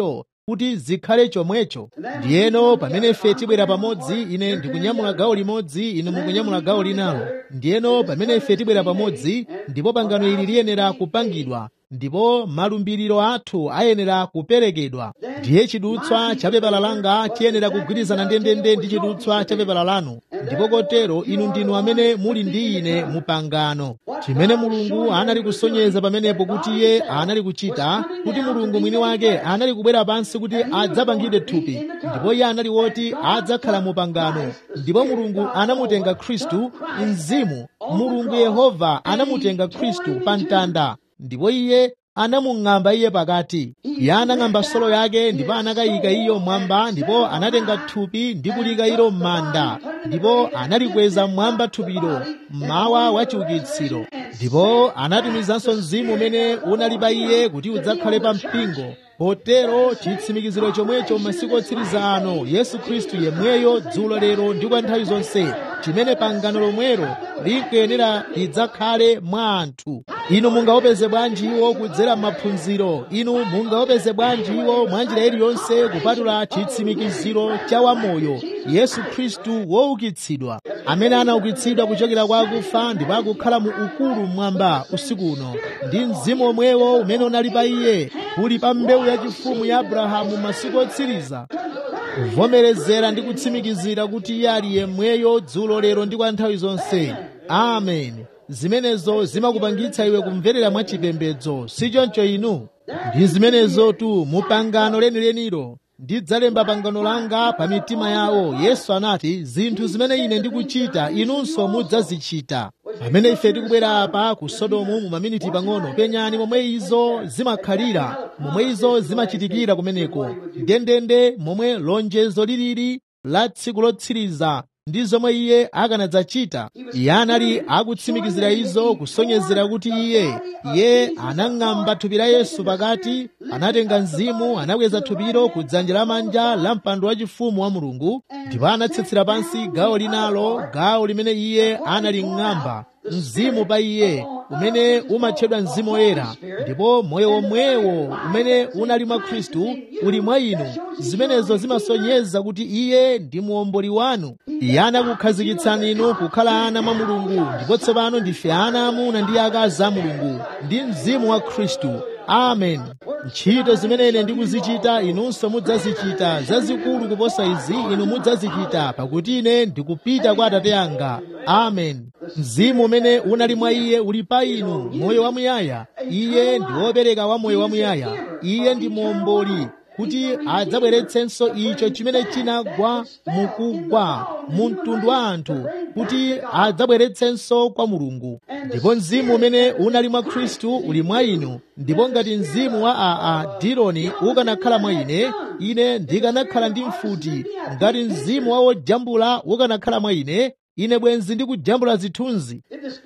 kuti zikhale chomwecho ndiyeno pamene ife tibwera pamodzi ine ndikunyamula gawo limodzi inu mukunyamula gawo linalo ndiyeno pamene ife tibwera pamodzi ndipo pangano ili liyenera kupangidwa ndipo malumbiriro athu ayenera kuperekedwa ndiye chidutswa cha pepala langa chiyenera kugwirizana ndendende ndi chidutswa cha pepala lanu ndipo kotero inu ndinu amene muli ndi ine mu pangano chimene mulungu anali kusonyeza pamenepo kuti iye anali kuchita kuti mulungu mwini wake anali kubwera pansi kuti adzapangidwe thupi ndipo iye anali woti adzakhala mu pangano ndipo mulungu anamutenga khristu mzimu mulungu yehova anamutenga khristu pa mtanda ndipo iye anamung'amba iye pakati iye anang'amba solo yake ndipo anakayika iyo mwamba ndipo anatenga thupi ndi kulika ilo m'manda ndipo analikweza mwamba thupilo mmawa wa chiukitsiro ndipo anatumizanso mzimu umene unali pa iye kuti udzakhale pa mpingo potero chitsimikiziro chomwecho masiku otsiriza ano yesu khristu yemweyo dzulo lero ndi kwa nthawi zonse chimene pangano lomwero likuyenera lidzakhale mwa anthu inu mungaopeze bwanji iwo kudzera m'maphunziro inu mungaopeze bwanji iwo mwa njira iliyonse kupatula chitsimikiziro cha wamoyo yesu khristu woukitsidwa amene anaukitsidwa kuchokera kwa akufa ndipo akukhala mu ukulu mmwamba usiku uno ndi mzimu omwewo umene unali pa iye uli pa mbewu yachifumu ya abrahamu masiku otsiriza kuvomerezera ndi kutsimikizira kuti iye ali yemweyo dzulo lero ndi kwa nthawi zonse amen zimenezo zimakupangitsa iwe kumverera mwachipembedzo si choncho inu ndi zimenezo tu mu pangano lenilenilo ndidzalemba pangano langa pa mitima yawo yesu anati zinthu zimene ine ndikuchita inunso mudzazichita pamene ife tikubwera apa ku sodomu mu maminiti pang'ono penyani momwe izo zimakhalira momwe izo zimachitikira kumeneko ndendende momwe lonjezo lilili la tsiku lotsiriza ndi zomwe iye akanadzachita iye anali akutsimikizira izo kusonyezera kuti iye iye anang'amba thupi la yesu pakati anatenga mzimu anakweza thupilo ku dzanja lamanja la mpando wachifumu wa mulungu ndipo anatsitsira pansi gawo linalo gawo limene iye analing'amba mzimu pa iye umene umatchedwa mzimu woyera ndipo moyo womwewo umene unali mwa khristu uli mwa inu zimenezo zimasonyeza kuti iye ndi muomboli wanu iye anakukhazikitsani inu kukhala ana mwa mulungu ndipo tsopano ndife ana amuna ndi akazi a mulungu ndi mzimu wa khristu amen ntchito zimene ine ndikuzichita inunso mudzazichita zazikulu kuposa izi inu mudzazichita pakuti ine ndikupita kwa atate anga amen mzimu umene unali mwa iye uli pa inu moyo wamuyaya iye ndi wopereka wa moyo wamuyaya iye ndi muomboli kuti adzabweretsenso icho chimene chinagwa mukugwa mu mtundu wa anthu kuti adzabweretsenso kwa mulungu ndipo mzimu umene unali mwa khristu uli mwa inu ndipo ngati mzimu wa aa dironi ukanakhala mwa ine ine ndikanakhala ndi mfuti ngati mzimu wa wojambula ukanakhala mwa ine ine bwenzi ndikujambula zithunzi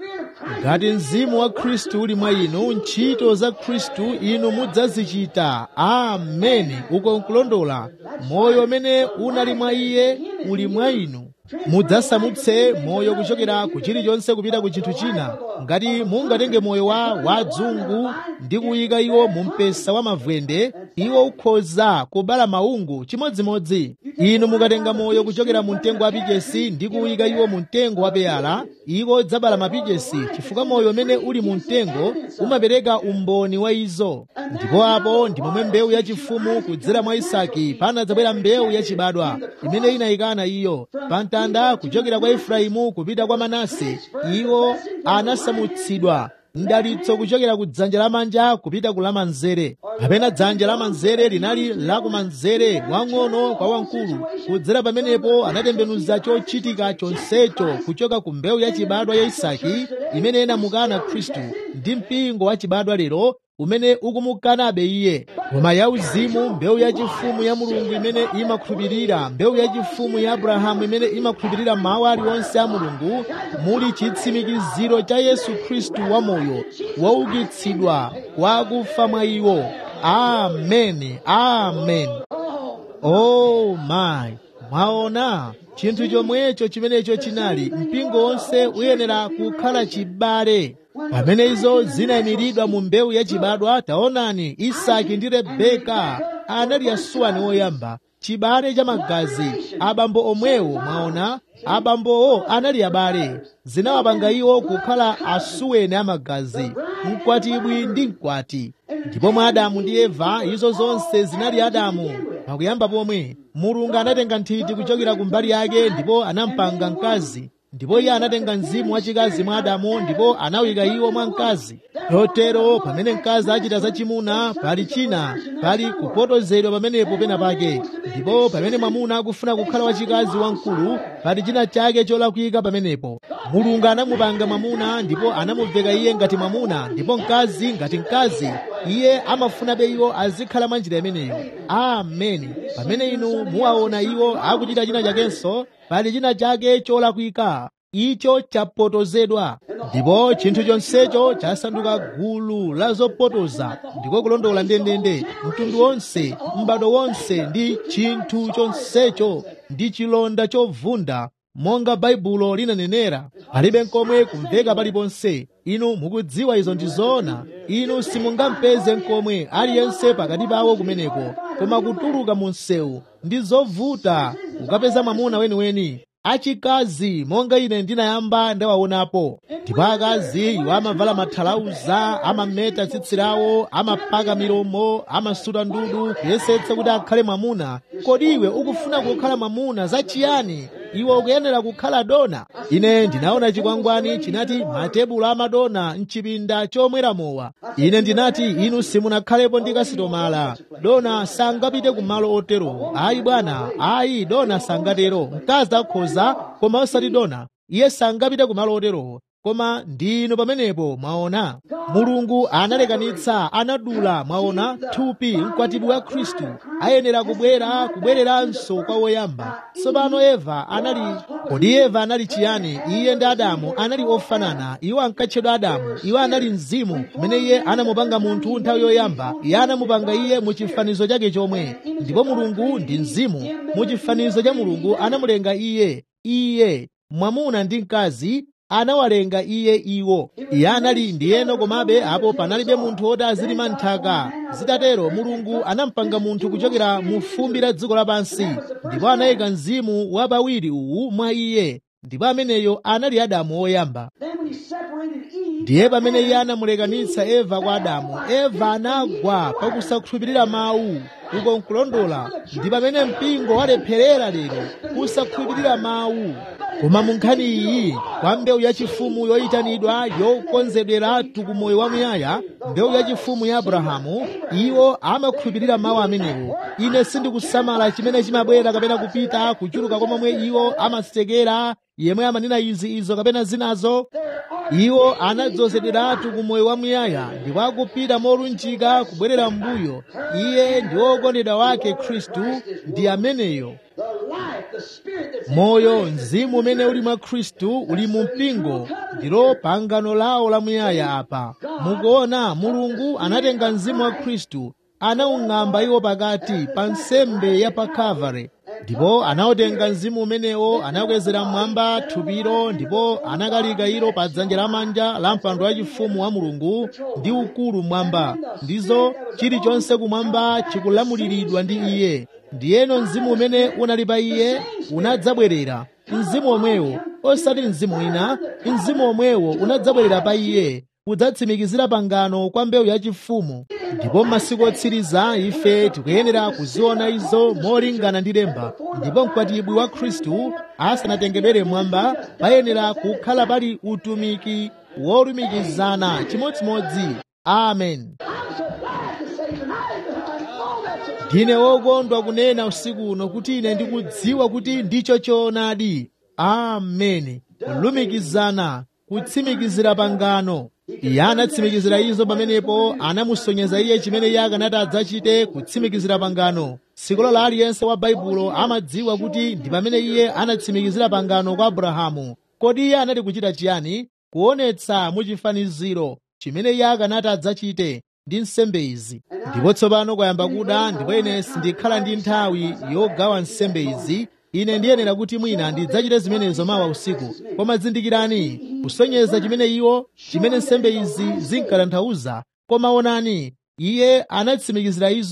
ngati mzimu wa khristu uli mwa inu ntchito za khristu inu mudzazichita ameni uko nkulondola moyo umene unali mwa iye uli mwa inu mudzasamutse moyo kuchokera ku chilichonse kupita ku chinthu china ngati mungatenge moyo wa wadzungu ndi kuyika iwo mu mpesa wa mavwende iwo ukhoza kubala maungu chimodzimodzi inu mukatenga moyo kuchokera mu mtengo wa pichesi ndi kuyika iwo mu mtengo wa peyala iwo dzabala mapichesi chifukwa moyo umene uli mu mtengo umapereka umboni wa izo ndipo apo ndi momwe mbewu yachifumu kudzera mwa isaki panadzabwera mbewu yachibadwa imene inayikana iyo pa mtanda kuchokera kwa efraimu kupita kwa manase iwo anasamutsidwa mdalitso kuchokera ku dzanja lamanja kupita ku lamanzere kapena dzanja lamanzere linali lakumanzere wang'ono kwa wamkulu kudzera pamenepo anatembenuza chochitika chonsecho kuchoka ku mbewu yachibadwa ya isaki imene inamukana khristu ndi mpingo wachibadwa lero umene ukumukanabe iye koma yauzimu mbewu yachifumu ya mulungu imene imakhulupirira mbewu yachifumu ya abrahamu imene imakhulupirira mawu aliwonse a mulungu muli chitsimikiziro cha yesu khristu wamoyo woukitsidwa kwa akufa mwa iwo ameni amen oh my mwaona chinthu chomwecho chimenecho chinali mpingo wonse uyenera kukhala chibale pamene izo zinayimiridwa mu mbewu yachibadwa taonani isaki ndi rebeka anali asuweni woyamba chibale cha magazi abambo omwewo mwaona abambowo anali abale zinawapanga iwo kukhala asuweni amagazi mkwatibwi ndi mkwati ndipo mwa adamu ndi eva izo zonse zinali adamu pakuyamba pomwe mulungu anatenga nthiti kuchokera kumbali yake ndipo anampanga mkazi ndipo iye anatenga mzimu wachikazi mwa adamu ndipo anawika iwo mwa mkazi chotero pamene mkazi achita zachimuna pali china pali kupotozedwa pamenepo pena pake ndipo pamene mwamuna akufuna kukhala wachikazi wamkulu pali china chake cholakwika pamenepo mulungu anamupanga mwamuna ndipo anamuveka iye ngati mwamuna ndipo mkazi ngati mkazi iye amafunabe iwo azikhala mwa njira imeneyo ameni pamene inu muwaona iwo akuchita china chakenso pali china chake cholakwika icho chapotozedwa ndipo chinthu chonsecho chasanduka gulu la zopotoza ndiko kulondola ndendende mtundu wonse m'bado wonse ndi chinthu chonsecho ndi chilonda chovunda monga baibulo linanenera palibe nkomwe kumveka paliponse inu mukudziwa izo ndi zoona inu simungampeze nkomwe aliyense pakati pawo kumeneko koma kutuluka mu msewu ndi zovuta kukapeza mwamuna weniweni achikazi monga ine ndinayamba ndawaonapo ndipo akazi iwo amavala mathalauza amameta tsitsi lawo amapaka milomo amasuta ndudu kuyesetsa kuti akhale mwamuna kodi iwe ukufuna kukhala mwamuna zachiyani iwe ukuyenera kukhala dona ine ndinaona chikwangwani chinati matebulo amadona mchipinda chomwera mowa ine ndinati inu simunakhalepo ndi kasitomala dona sangapite kumalo otero ayi bwana ayi dona sangatero mkazi akhoza koma osati dona iye sangapite kumalo otero koma ndinu pamenepo mwaona mulungu analekanitsa anadula mwaona thupi mkwatibwi wa khristu ayenera kubwera kubwereranso kwa woyamba tsopano eva anali kodi eva anali chiyani iye ndi adamu anali ofanana iwo ankatchedwa adamu iwo anali mzimu kumene iye anamupanga munthu nthawi yoyamba iye anamupanga iye mu chifanizo chake chomwe ndipo mulungu ndi mzimu mu chifanizo cha mulungu anamulenga iye iye mwamuna ndi mkazi anawalenga iye iwo iye anali ndiyeno komabe apo panalibe munthu woti azilima nthaka zitatero mulungu anampanga munthu kuchokera mu fumbi la dziko lapansi ndipo anayika mzimu wapawiri uwu mwa iye ndipo ameneyo anali adamu woyamba ndiye pamene iye anamulekanitsa eva kwa adamu eva anagwa pakusakhulupirira mawu uko nkulondola ndi pamene mpingo walepherera lero kusakhulupirira mawu koma mu nkhani iyi kwa mbewu yachifumu yoyitanidwa yokonzedweratu ku moyo wamuyaya mbewu yachifumu ya abrahamu iwo amakhulupirira mawu amenewo ine sindikusamala chimene chimabwera kapena kupita kuchuluka kwa momwe iwo amasekera yemwe amanena izi izo kapena zinazo iwo anadzozedweratu ku moyo wamuyaya ndipo akupita molunjika kubwerera m'mbuyo iye ndi wokondedwa wake khristu ndi ameneyo moyo mzimu umene uli mwa khristu uli mu mpingo ndilo pangano lawo lamuyaya apa mukuona mulungu anatenga mzimu wa khristu anawung'amba iwo pakati pa nsembe ya pa kalvari ndipo anawutenga mzimu umenewo anakwezera mmwamba thupiro ndipo anakalika ilo pa dzanja lamanja la mpando wachifumu wa mulungu ndi ukulu mmwamba ndizo chilichonse kumwamba chikulamuliridwa ndi iye ndiyeno mzimu umene unali pa iye unadzabwerera mzimu omwewo osati mzimu wina mzimu omwewo unadzabwerera pa iye kudzatsimikizira pangano kwa mbewu yachifumu ndipo m'masiku otsiriza ife tikuyenera kuziona izo molingana ndi lemba ndipo mkwatibwi wa khristu asanatengedwere mwamba payenera kukhala pali utumiki wolumikizana chimodzimodzi amen ndine wokondwa kunena usiku uno kuti ine ndikudziwa kuti ndicho choonadi ameni kulumikizana kutsimikizira pangano iye anatsimikizira izo pamenepo anamusonyeza iye chimene iye akanati adzachite kutsimikizira pangano sikolo la aliyense wa baibulo amadziwa kuti ndi pamene iye anatsimikizira pangano kwa abrahamu kodi iye anati kuchita chiyani kuonetsa muchifaniziro chimene iye akanati adzachite ndi nsembe izi ndipo tsopano kwayamba kuda ndipo ine sindikhala ndi nthawi yogawa nsembe izi ine ndiyenera kuti mwina ndidzachite zimenezo mawa usiku koma zindikirani kusonyeza chimene iwo chimene nsembe izi zinkatanthauza koma onani iye anatsimikizira izo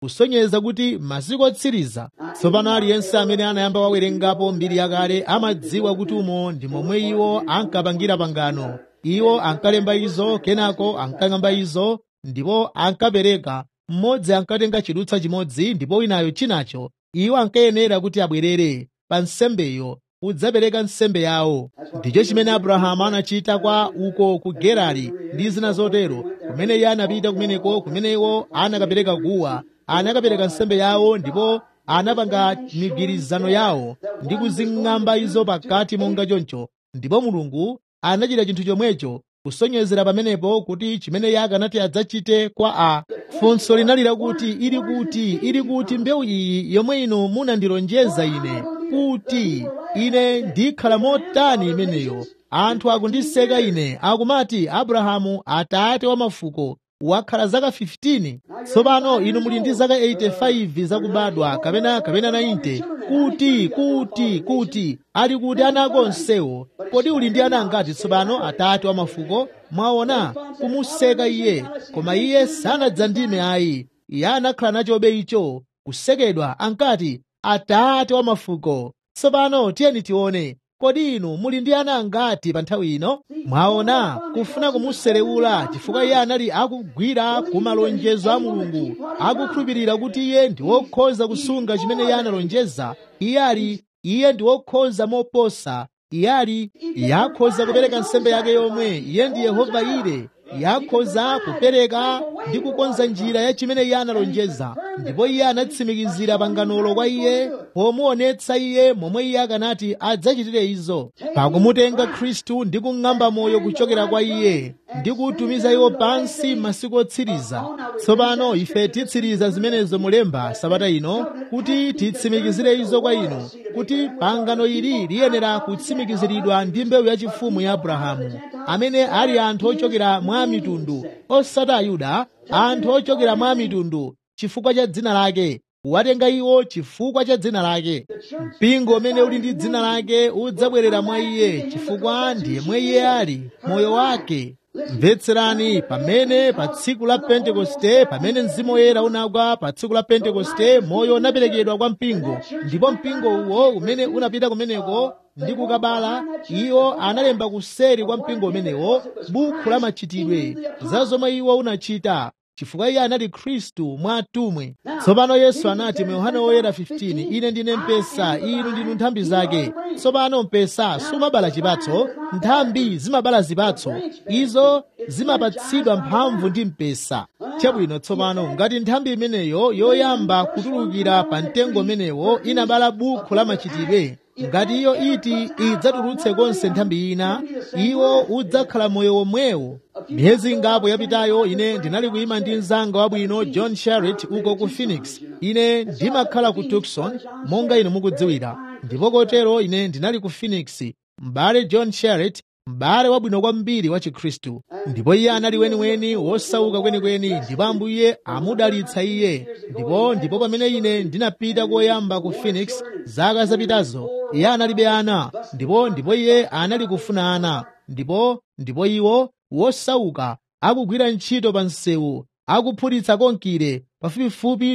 kusonyeza kuti masiku otsiriza tsopano aliyense amene anayamba wawerengapo mbiri yakale amadziwa kuti umo ndi momwe iwo ankapangira pangano iwo ankalemba izo kenako ankang'amba izo ndipo ankapereka mmodzi ankatenga chidutsa chimodzi ndipo winayo chinacho iwo ankayenera kuti abwerere pa nsembeyo udzapereka nsembe yawo ndicho chimene abrahamu anachita kwa uko ku gerari ndi zina zotero kumene iye anapita kumeneko kumene iwo anakapereka guwa anakapereka nsembe yawo ndipo anapanga migwirizano yawo ndi kuzing'amba izo pakati monga choncho ndipo mulungu anachita chinthu chomwecho kusonyezera pamenepo kuti chimene iye akanati adzachite kwa a funso linali lakuti ili kuti ili kuti mbewu iyi yomwe inu munandilonjeza ine kuti ine ndikhala motani imeneyo anthu akundiseka ine akumati abrahamu atate wa mafuko wakhala zaka 15 tsopano inu muli ndi zaka 85 zakubadwa kapena kapena 90 kuti kuti kuti ali kuti ana ako onsewo kodi uli ndi ana angati tsopano atate wa mafuko mwaona kumuseka iye koma iye sanadzandime ayi iye anakhala nachobe icho kusekedwa ankati atate wa mafuko tsopano tiyeni tione kodi inu muli ndi ana angati pa nthawi ino mwaona kufuna kumuserewula chifukwa iye anali akugwira ku malonjezo a mulungu akukhulupirira kuti iye ndi wokhoza kusunga chimene iye analonjeza iye ali iye ndi wokhoza moposa iye ali yakhoza kupereka nsembe yake yomwe iye ndi yehova ire yakhoza kupereka ndi kukonza njira ya chimene iye analonjeza ndipo iye anatsimikizira panganolo kwa iye pomuonetsa iye momwe iye akanati adzachitire izo pakumutenga khristu ndi kung'amba moyo kuchokera kwa iye ndi kutumiza iwo pansi masiku otsiriza tsopano ife titsiriza zimenezo mulemba sabata ino kuti titsimikizire izo kwa inu kuti pangano ili liyenera kutsimikiziridwa ndi mbewu yachifumu ya abrahamu amene ali anthu ochokera mwa mitundu osati ayuda anthu ochokera mwa mitundu chifukwa cha dzina lake kuwatenga iwo chifukwa cha dzina lake mpingo umene uli ndi dzina lake udzabwerera mwa iye chifukwa ndiye mwe iye ali moyo wake mvetserani pamene pa tsiku la pentekoste pamene mzimu woyera unagwa pa tsiku la pentekoste moyo unaperekedwa kwa mpingo ndipo mpingo uwo umene unapita kumeneko ndi kukabala iwo analemba kuseri kwa mpingo umenewo bukhu la machitidwe za zomwe iwo unachita chifukwa iye anali khristu mwa atumwi tsopano yesu anati mu yohana woyera 15 ine ndine mpesa inu ndinu nthambi zake tsopano mpesa sumabala chipatso nthambi zimabala zipatso izo zimapatsidwa mphamvu ndi mpesa chabwino tsopano ngati nthambi imeneyo yoyamba kutulukira pa mtengo umenewo inabala bukhu la machitidwe ngati iyo iti idzatulutse konse nthambi ina iwo udzakhala moyo womwewo miyezi ingapo yapitayo ine ndinali kuyima ndi mzanga wabwino john sharrit uko ku phoenix ine ndimakhala ku tucson monga inu mukudziwira ndipo kotero ine ndinali ku phoenix m'bale john sharrit m'bale wabwino kwambiri wa chikhristu ndipo iye anali weniweni wosauka kwenikweni ndipo ambuye amudalitsa iye ndipo ndipo pamene ine ndinapita koyamba ku phoenix zaka zapitazo iye analibe ana ndipo ndipo iye anali kufuna ana ndipo ndipo iwo wosauka akugwira ntchito pa msewu akuphulitsa konkire pafupifupi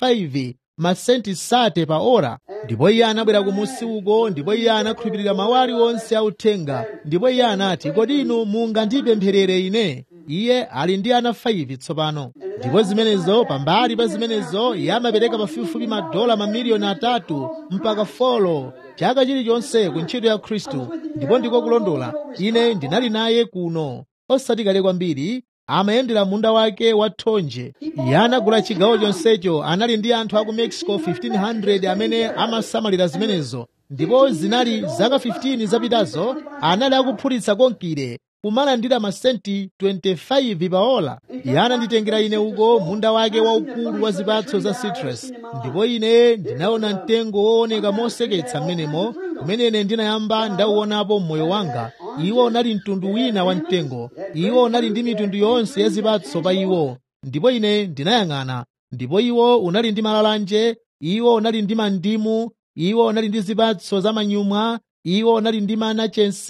25 masenti sate pa ora ndipo iye anabwera kumusi uko ndipo iye anakhulupirira mawu aliwonse authenga ndipo iye anati kodi inu mungandipempherere ine iye ali ndi ana 5 tsopano ndipo zimenezo pambali pa zimenezo iye amapereka pafupifupi madola mamiliyoni atatu mpaka folo chaka chilichonse ku ntchito ya khristu ndipo ndiko kulondola ine ndinali naye kuno osati kale kwambiri amayendera munda wake wa thonje iye anagula chigawo chonsecho anali ndi anthu a ku mexico 1500 amene amasamalira zimenezo ndipo zinali zaka 15 zapitazo anali akuphulitsa konkire kumalandira masenti 25 pa ola iye ananditengera ine uko munda wake waukulu wa zipatso za citrus ndipo ine ndinaona mtengo wooneka moseketsa mmenemo kumene ine ndinayamba ndauonapo mmoyo wanga iwo unali mtundu wina wa mtengo iwo unali ndi mitundu yonse ya zipatso pa iwo ndipo ine ndinayang'ana ndipo iwo unali ndi malalanje iwo unali ndi mandimu iwo unali ndi zipatso za manyumwa iwo unali ndi manachensi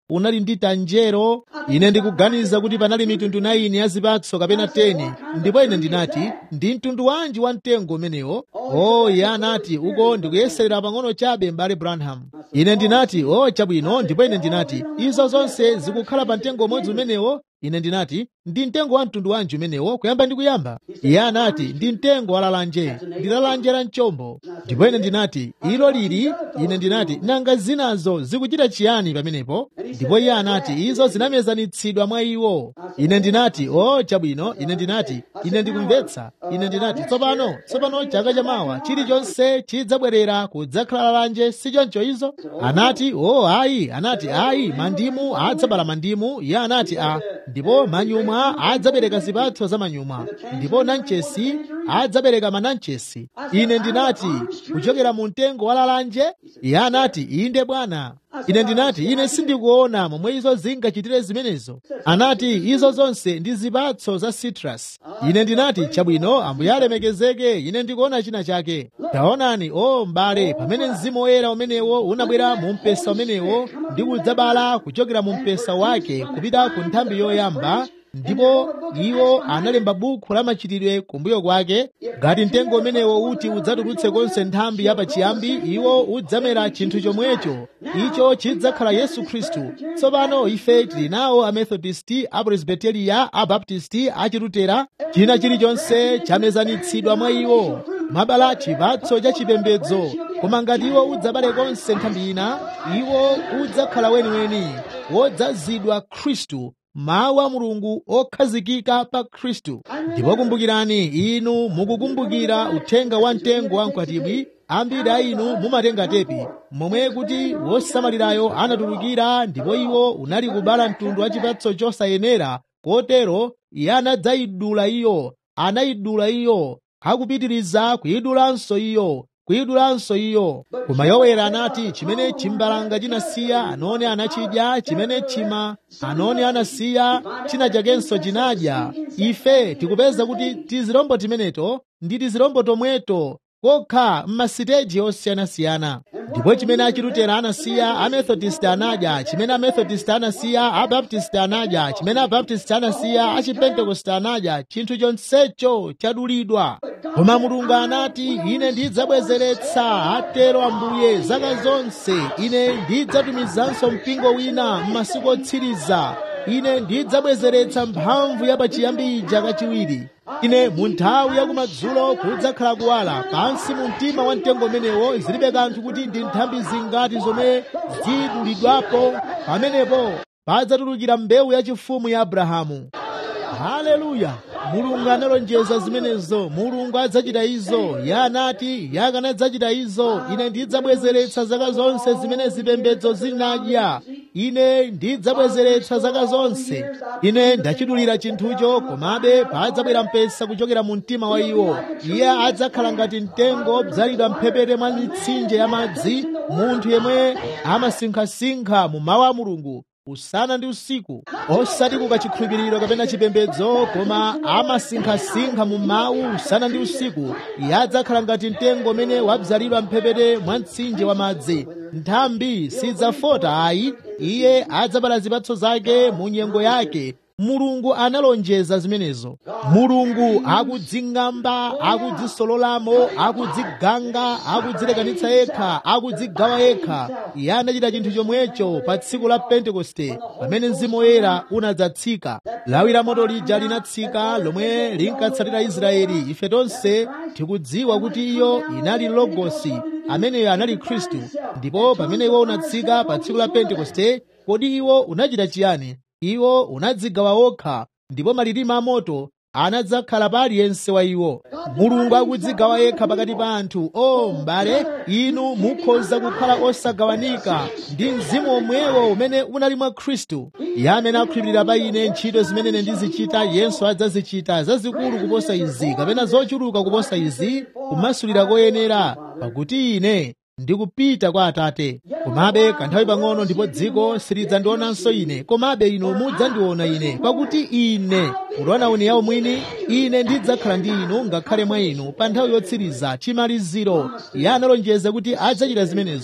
unali ndi tanjero ine ndikuganiza kuti panali mitundu 9 ya zipatso kapena 10 ndipo ine ndinati ndi mtundu wanji wa mtengo umenewo o iye anati uko ndikuyeserera pang'ono chabe m'bale branham ine ndinati o chabwino ndipo ine ndinati izo zonse zikukhala pa mtengo umodzi umenewo ine ndinati ndi mtengo wa mtundu wanji umenewo kuyamba ndi kuyamba iye anati ndi mtengo wa lalanje ndi lalanje la mchombo ndipo ine ndinati ilo lili ine ndinati nanga zinazo zikuchita chiyani pamenepo ndipo iye anati izo zinamezanitsidwa mwa iwo ine ndinati o chabwino ine ndinati ine ndikumvetsa ine ndinati tsopano tsopano chaka chamawa chilichonse chidzabwerera kudzakhala lalanje sichoncho izo anati o ayi anati ayi mandimu adzabala mandimu iye anati a ndipo manyumwa adzabereka zipatso za manyumwa ndipo nanchesi adzabereka mananchesi ine ndinati kuchokera mu mtengo wa lalanje iye anati inde bwana ine ndinati ine sindikuona momwe izo zingachitire zimenezo anati izo zonse ndi zipatso za citrus ine ndinati chabwino ambuye alemekezeke ine ndikuona china chake taonani o m'bale pamene mzimu woyera umenewo unabwera mu mpesa umenewo ndi kudzabala kuchokera mu mpesa wake kupita ku nthambi yoyamba ndipo iwo analemba buku la machitidwe kumbuyo kwake ngati mtengo umenewo uti udzatulutse konse nthambi yapachiyambi iwo udzamera chinthu chomwecho icho chidzakhala yesu khristu tsopano ife tili nawo amethodisti apresbiteriya abaptisti achilutera china chilichonse chamezanitsidwa mwa iwo mabala chipatso cha chipembedzo koma ngati iwo udzabale konse nthambi ina iwo udzakhala weniweni wodzazidwa khristu mawu a mulungu okhazikika pa khristu ndipo kumbukirani inu mukukumbukira uthenga wa mtengo wa mkwatibwi ambiri a inu mumatenga tepi momwe kuti wosamalirayo anatulukira ndipo iwo unali kubala mtundu wa chipatso chosayenera kotero iye anadzayidula iyo anayidula iyo akupitiriza kuyidulanso iyo kuidulanso iyo koma yowera anati chimene chimbalanga chinasiya anone anachidya chimene chima anone anasiya china chakenso chinadya ife tikupeza kuti tizirombo timeneto ndi tizirombo tomweto kokha m'masiteji osiyanasiyana ndipo chimene achilutera anasiya amethodist anadya chimene amethodist anasiya abaptist anadya chimene abaptist anasiya achipentekoste anadya chinthu chonsecho chadulidwa koma mulungu anati ine ndidzabwezeretsa atero ambuye zaka zonse ine ndidzatumizanso mpingo wina m'masiku otsiriza ine ndidzabwezeretsa mphamvu yapachiyambi ija kachiwiri ine mu nthawi yakumadzulo kudzakhala kuwala pansi mu mtima wa mtengo umenewo zilibe kanthu kuti ndi nthambi zingati zomwe zidulidwapo pamenepo padzatulukira mbewu yachifumu ya abrahamu haleluya mulungu analonjeza zimenezo mulungu adzachita izo iye anati yakanadzachita izo ine ndidzabwezeretsa zaka zonse zimene zipembedzo zinadya ine ndidzabwezeretsa zaka zonse ine ndachidulira chinthucho komabe padzabwera mpesa kuchokera mu mtima wa iwo iye adzakhala ngati mtengo bzalidwa mphepete mwa mitsinje ya madzi munthu yemwe amasinkhasinkha mu mawu a mulungu usana ndi usiku osati kukachikhulupiriro kapena chipembedzo koma amasinkhasinkha mu mawu usana ndi usiku iye adzakhala ngati mtengo umene wabzalidwa mphepete mwa mtsinje wa madzi nthambi sidzafota ayi iye adzabala zipatso zake mu nyengo yake mulungu analonjeza zimenezo mulungu akudzing'amba akudzisololamo akudziganga akudzilekanitsa yekha akudzigawa yekha iye anachita chinthu chomwecho pa tsiku la pentekoste pamene mzimu woyera unadzatsika lawi la moto lija linatsika lomwe linkatsatira israeli ife tonse tikudziwa kuti iyo inali logosi ameneyo anali khristu ndipo pamene iwo unatsika pa tsiku la pentekoste kodi iwo unachita chiyani iwo unadzigawa wokha ndipo malilime amoto anadzakhala pa aliyense wa iwo mulungu akudzigawa yekha pakati pa anthu o m'bale inu mukhoza kukhala osagawanika ndi mzimu omwewo umene unali mwa khristu iye amene akhulupirira pa ine ntchito zimene ine ndizichita yenso adzazichita zazikulu kuposa izi kapena zochuluka kuposa izi kumasulira koyenera pakuti ine ndikupita kwa atate komabe kanthawi pang'ono ndipo dziko silidzandionanso ine komabe inu mudzandiona ine pakuti ine ulaona yawo mwini ine ndidzakhala ndi inu ngakhale mwa inu pa nthawi yotsiriza chimaliziro iye analonjeza kuti adzachita zimenezo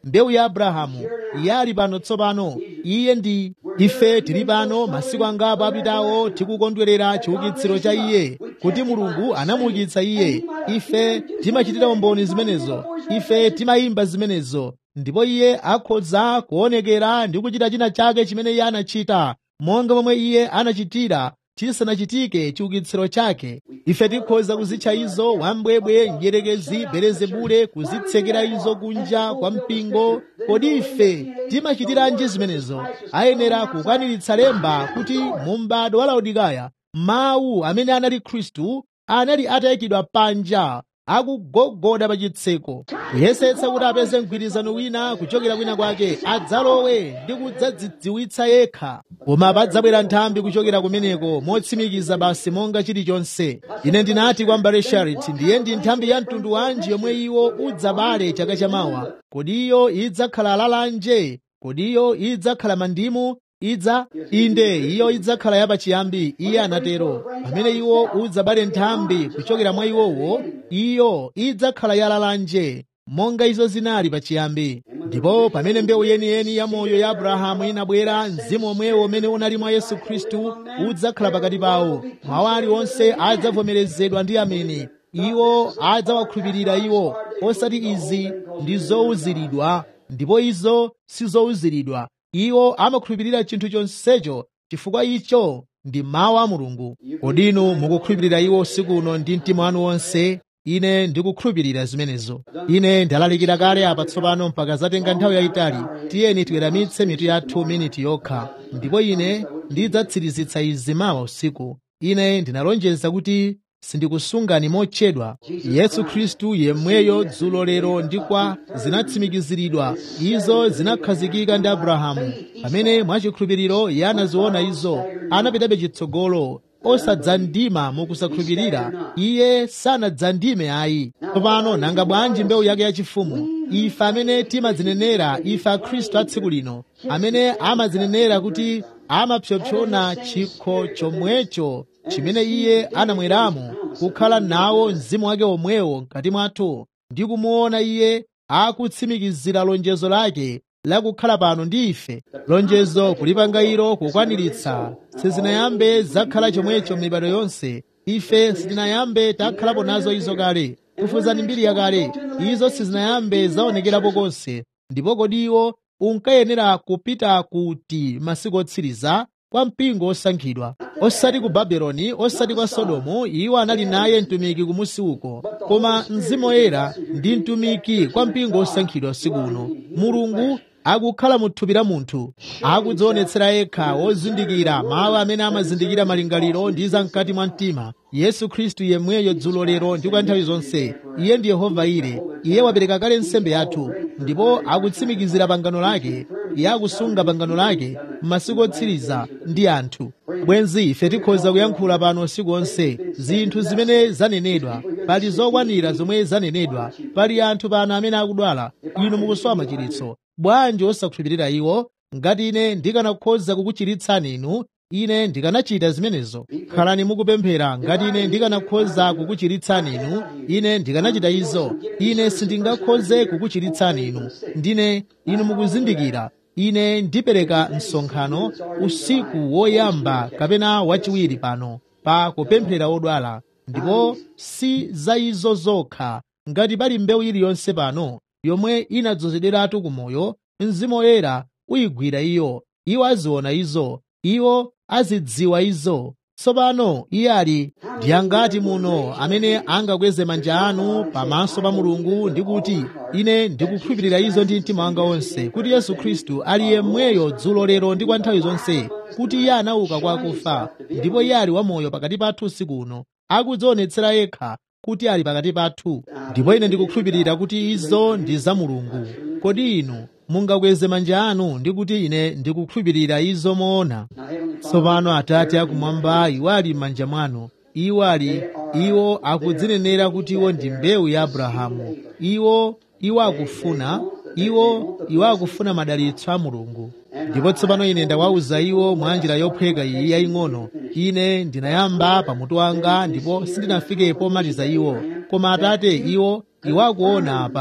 mbewu ya abrahamu iye ali pano tsopano iye ndi ife tili pano masiku angapo apitawo tikukondwerera chiukitsiro cha iye kuti mulungu anamuukitsa iye ife timachitira umboni zimenezo ife timayimba zimenezo ndipo iye akhoza kuonekera ndi kuchita china chake chimene iye anachita monga momwe iye anachitira chisanachitike chiukitsiro chake ife tikhoza kuzitcha izo wambwebwe njerekezi belezebule kuzitsekera izo kunja kwa mpingo kodi ife timachitiranji zimenezo ayenera kukwaniritsa lemba kuti mu m'bado wa laodikaya mawu amene anali khristu anali atayikidwa panja akugogoda pa chitseko kuyesetsa kuti apeze mgwirizano wina kuchokera kwina kwake adzalowe ndi kudzadzidziwitsa yekha koma padzabwera nthambi kuchokera kumeneko motsimikiza basi monga chilichonse ine ndinati kwa mbale charity ndiye ndi nthambi ya mtundu wanji yomwe iwo udzabale chaka chamawa kodi iyo idzakhala lalanje kodi iyo idzakhala mandimu idza inde iyo idzakhala yapachiyambi iye anatero pamene iwo udzabale nthambi kuchokera mwa iwowo iyo idzakhala yalalanje monga izo zinali pachiyambi ndipo pamene mbewu yeniyeni ya moyo ya abrahamu inabwera mzimu omwewo umene unali mwa yesu khristu udzakhala pakati pawo mawu aliwonse adzavomerezedwa ndi ameni iwo adzawakhulupirira iwo osati izi ndi zowuziridwa ndipo izo sizowuziridwa iwo amakhulupirira chinthu chonsecho chifukwa icho ndi mawu a mulungu kodi inu mukukhulupirira iwo usiku uno ndi mtima wanu wonse ine ndikukhulupirira zimenezo ine ndalalikira kale apa tsopano mpaka zatenga nthawi yayitali tiyeni tiweramitse mitu yathu miniti yokha ndipo ine ndidzatsirizitsa izi mawa usiku ine ndinalonjeza kuti sindikusungani motchedwa yesu khristu yemweyo dzulo lero ndi kwa zinatsimikiziridwa izo zinakhazikika ndi abrahamu pamene mwachikhulupiriro iye anaziona izo anapitabe chitsogolo osadzandima mukusakhulupirira iye sanadzandime ayi tsopano nanga bwanji mbewu yake yachifumu ife amene timadzinenera ife akhristu a tsiku lino amene amadzinenera kuti amapsompsona chikho chomwecho chimene iye anamweramo kukhala nawo mzimu wake omwewo mkati mwathu ndi kumuona iye akutsimikizira lonjezo lake lakukhala pano ndi ife lonjezo kulipanga ilo kukwaniritsa sizinayambe zakhala chomwecho m'mibado yonse ife sitinayambe takhalapo nazo izo kale kufuzani mbiri yakale izo sizinayambe zaonekerapo konse ndipo kodi iwo unkayenera kupita kuti masiku otsiriza kwa mpingo osankhidwa osati ku babeloni osati kwa sodomu iwo anali naye mtumiki kumusi uko koma mzimu woyera ndi mtumiki kwa mpingo osankhidwa usiku uno mulungu akukhala mu thupi la munthu akudzionetsera yekha wozindikira mawu amene amazindikira malingaliro ndi zamkati mwa mtima yesu khristu yemweyo dzulo lero ndi kwa nthawi zonse iye ndi yehova ire iye wapereka kale nsembe yathu ndipo akutsimikizira pangano lake iye akusunga pangano lake m'masiku otsiriza ndi anthu bwenzi ife tikhoza kuyankhula pano usiku onse zinthu zimene zanenedwa pali zokwanira zomwe zanenedwa pali anthu pano amene akudwala inu mukusowa machiritso bwanji osakhulupirira iwo ngati ine ndikanakhoza kukuchiritsani inu ine ndikanachita zimenezo khalani mukupemphera ngati ine ndikanakhoza kukuchiritsani inu ine ndikanachita izo ine sindingakhoze kukuchiritsani inu ndine inu mukuzindikira ine ndipereka msonkhano usiku woyamba kapena wachiwiri pano pa kupemphera odwala ndipo si za izo zokha ngati pali mbewu iliyonse pano yomwe inadzozederatu kumoyo mzimu woyera uyigwira iyo iwo aziona izo iwo azidziwa izo tsopano iye ali ndiyangati muno amene angakweze manja anu pamaso pa mulungu ndi kuti ine ndikukhulupirira izo ndi mtima wanga wonse kuti yesu khristu ali yemweyo dzulo lero ndi kwa nthawi zonse kuti iye anauka kwa akufa ndipo iye ali wamoyo pakati pathu usiku uno akudzionetsera yekha kuti ali pakati pathu ndipo ine ndikukhulupirira kuti izo ndi za mulungu kodi inu mungakweze manja anu ndi kuti ine ndikukhulupirira izo moona tsopano atate akumwamba iwo ali m'manja mwanu iwo ali iwo akudzinenera kuti iwo ndi mbewu ya abrahamu iwo iwo akufuna iwo iwo akufuna madalitso a mulungu ndipo tsopano ine ndawawuza iwo mwa njira yophweka iyi yaying'ono ine ndinayamba pamutu wanga ndipo sindinafike pomaliza iwo koma atate iwo iwo akuona apa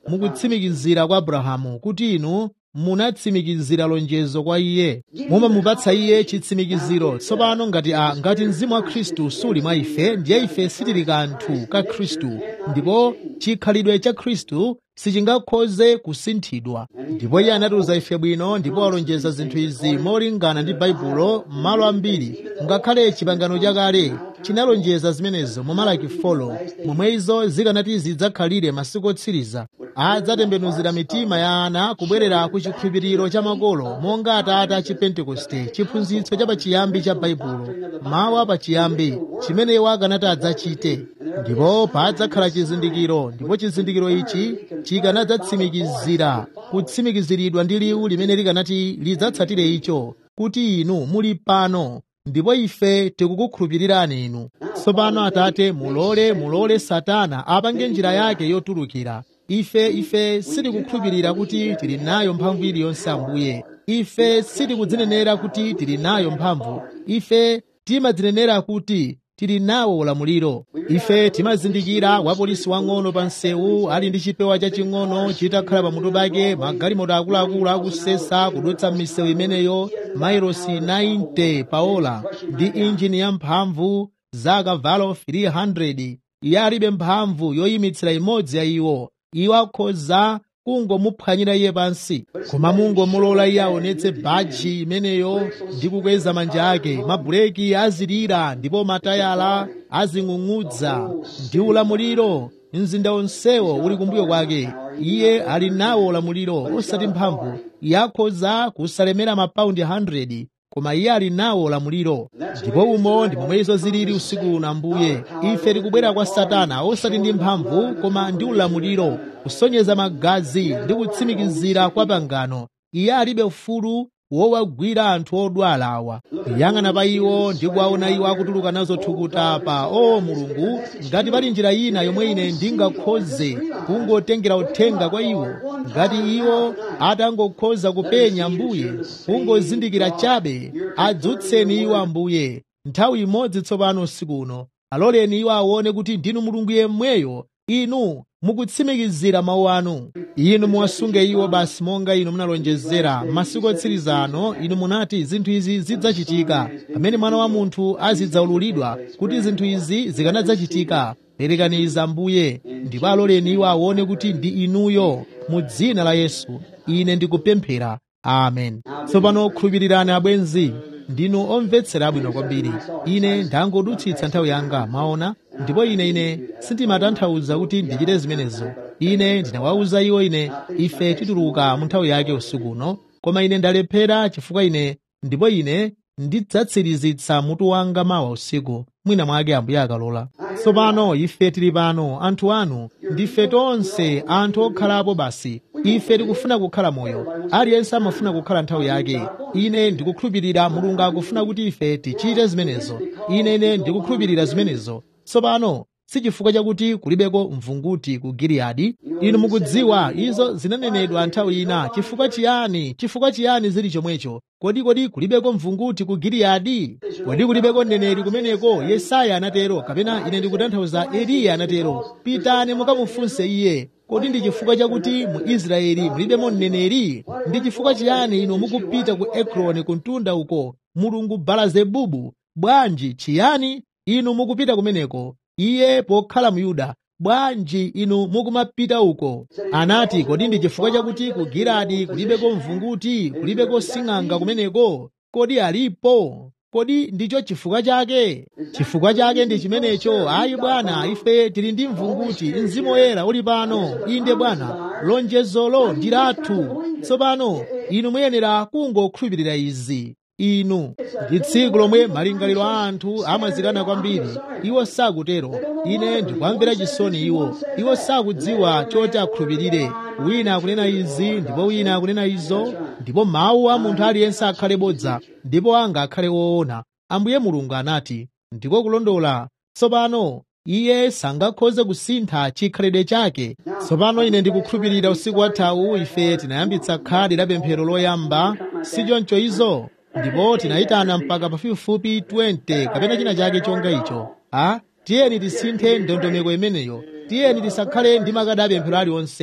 mukutsimikizira kwa abrahamu kuti inu munatsimikizira lonjezo kwa iye mumamupatsa iye chitsimikiziro tsopano ngati a ngati mzimu wa khristu suli mwa ife ndiye ife sitili kanthu ka khristu ndipo chikhalidwe cha khristu sichingakhoze kusinthidwa ndipo iye anatiuza ife bwino ndipo alonjeza zinthu izi molingana ndi baibulo m'malo ambiri ngakhale chipangano chakale chinalonjeza zimenezo mu malaki folo momwe izo zikanati zidzakhalire masiku otsiriza adzatembenuzira mitima ya ana kubwerera ku chikhulupiriro cha makolo monga atate a chipentekoste chiphunzitso cha pachiyambi cha baibulo mawu apachiyambi chimene iwo akanati adzachite ndipo padzakhala chizindikiro ndipo chizindikiro ichi chikanadzatsimikizira kutsimikiziridwa ndi liwu limene likanati lidzatsatire icho kuti inu muli pano ndipo ife tikukukhulupirirani inu tsopano atate mulole mulole satana apange njira yake yotulukira ife ife sitikukhulupirira kuti tili nayo mphamvu iliyonse ambuye ife sitikudzinenera kuti tili nayo mphamvu ife timadzinenera kuti tili nawo ulamuliro ife timazindikira wapolisi wang'ono pa msewu ali ndi chipewa chaching'ono chitakhala pamutu pake magalimoto akuluakulu akusesa kudutsa m'misewu imeneyo mailosi 90 paola ndi injini yamphamvu za akavalo 300 iye alibe mphamvu yoyimitsira imodzi ya iwo iwo akhoza kungomuphwanyira iye pansi koma mungomulola iye aonetse bhaji imeneyo ndi kukweza manja ake mabuleki azilira ndipo matayala azing'ung'udza ndi ulamuliro mzinda onsewo uli kumbuyo kwake iye ali nawo ulamuliro osati mphamvu iye akhoza kusalemera mapaundi 100 koma iye ali nawo ulamuliro ndipo umo ndi momwe izo zilili usiku uno ambuye ife tikubwera kwa satana osati ndi mphamvu koma ndi ulamuliro kusonyeza magazi ndi kutsimikizira kwa pangano iye alibe ufulu wowagwira anthu odwala awa kuyang'ana pa iwo ndi kuwaona iwo akutuluka nazo thukuta pa o mulungu ngati pali njira ina yomwe ine ndingakhoze kungotengera uthenga kwa iwo ngati iwo atangokhoza kupenya ambuye kungozindikira chabe adzutseni iwo ambuye nthawi imodzi tsopano usiku uno aloleni iwo aone kuti ndinu mulungu yemweyo inu mukutsimikizira mawu anu inu muwasunge iwo basi monga inu munalonjezera masiku otsiriza ano inu munati zinthu izi zidzachitika pamene mwana wa munthu azidzaululidwa kuti zinthu izi zikanadzachitika perekani izi ambuye ndipo aloleni iwo aone kuti ndi inuyo mu dzina la yesu ine ndikupemphera amen tsopano khulupirirani abwenzi ndinu omvetsera abwino kwambiri ine ndangodutsitsa nthawi yanga mwaona ndipo ine ine sindimatanthauza kuti ndichite zimenezo ine ndinawawuza iwo ine ife tituluka mu nthawi yake usiku uno koma ine ndalephera chifukwa ine ndipo ine ndidzatsirizitsa mutu wanga mawa usiku mwina mwake ambuye akalola tsopano ife tili pano anthu anu ndife tonse anthu okhalapo basi ife tikufuna kukhala moyo aliyense amafuna kukhala nthawi yake ine ndikukhulupirira mulungu akufuna kuti ife tichite zimenezo ine ine ndikukhulupirira zimenezo tsopano si chifukwa chakuti kulibeko mvunguti ku giliyadi inu mukudziwa izo zinanenedwa nthawi ina chifukwa chiyani chifukwa chiyani zili chomwecho kodi kodi kulibeko mvunguti ku giliyadi kodi kulibeko mneneri kumeneko yesaya anatero kapena ine ndikutanthauza eliya anatero pitani mukamufunse iye kodi ndi chifukwa chakuti mu israeli mulibemo mneneri ndi chifukwa chiyani inu mukupita ku ekroni ku mtunda uko mulungu balazebubu bwanji chiyani inu mukupita kumeneko iye pokhala muyuda bwanji inu mukumapita uko anati kodi ndi chifukwa chakuti ku giladi kulibeko mvunguti kulibeko sing'anga kumeneko kodi alipo kodi ndicho chifukwa chake chifukwa chake ndi chimenecho ayi bwana ife tili ndi mvunguti mzimu woyera uli pano inde bwana lonjezolo ndi lathu tsopano inu muyenera kungokhulupirira izi inu ndi tsiku lomwe malingaliro a anthu amazikana kwambiri iwo sakutero ine ndikwamvera chisoni iwo iwo sakudziwa choti akhulupirire wina akunena izi ndipo wina akunena izo ndipo mawu a munthu aliyense akhale bodza ndipo anga akhale woona ambuye mulungu anati ndiko kulondola tsopano iye sangakhoze kusintha chikhalidwe chake tsopano ine ndikukhulupirira usiku wathawu ife tinayambitsa khadi la pemphero loyamba sichoncho izo ndipo tinayitana mpaka pafupifupi 20 kapena china chake chonga icho a tiyeni tisinthe ndondomeko imeneyo tiyeni tisakhale ndi makadi apemphero aliwonse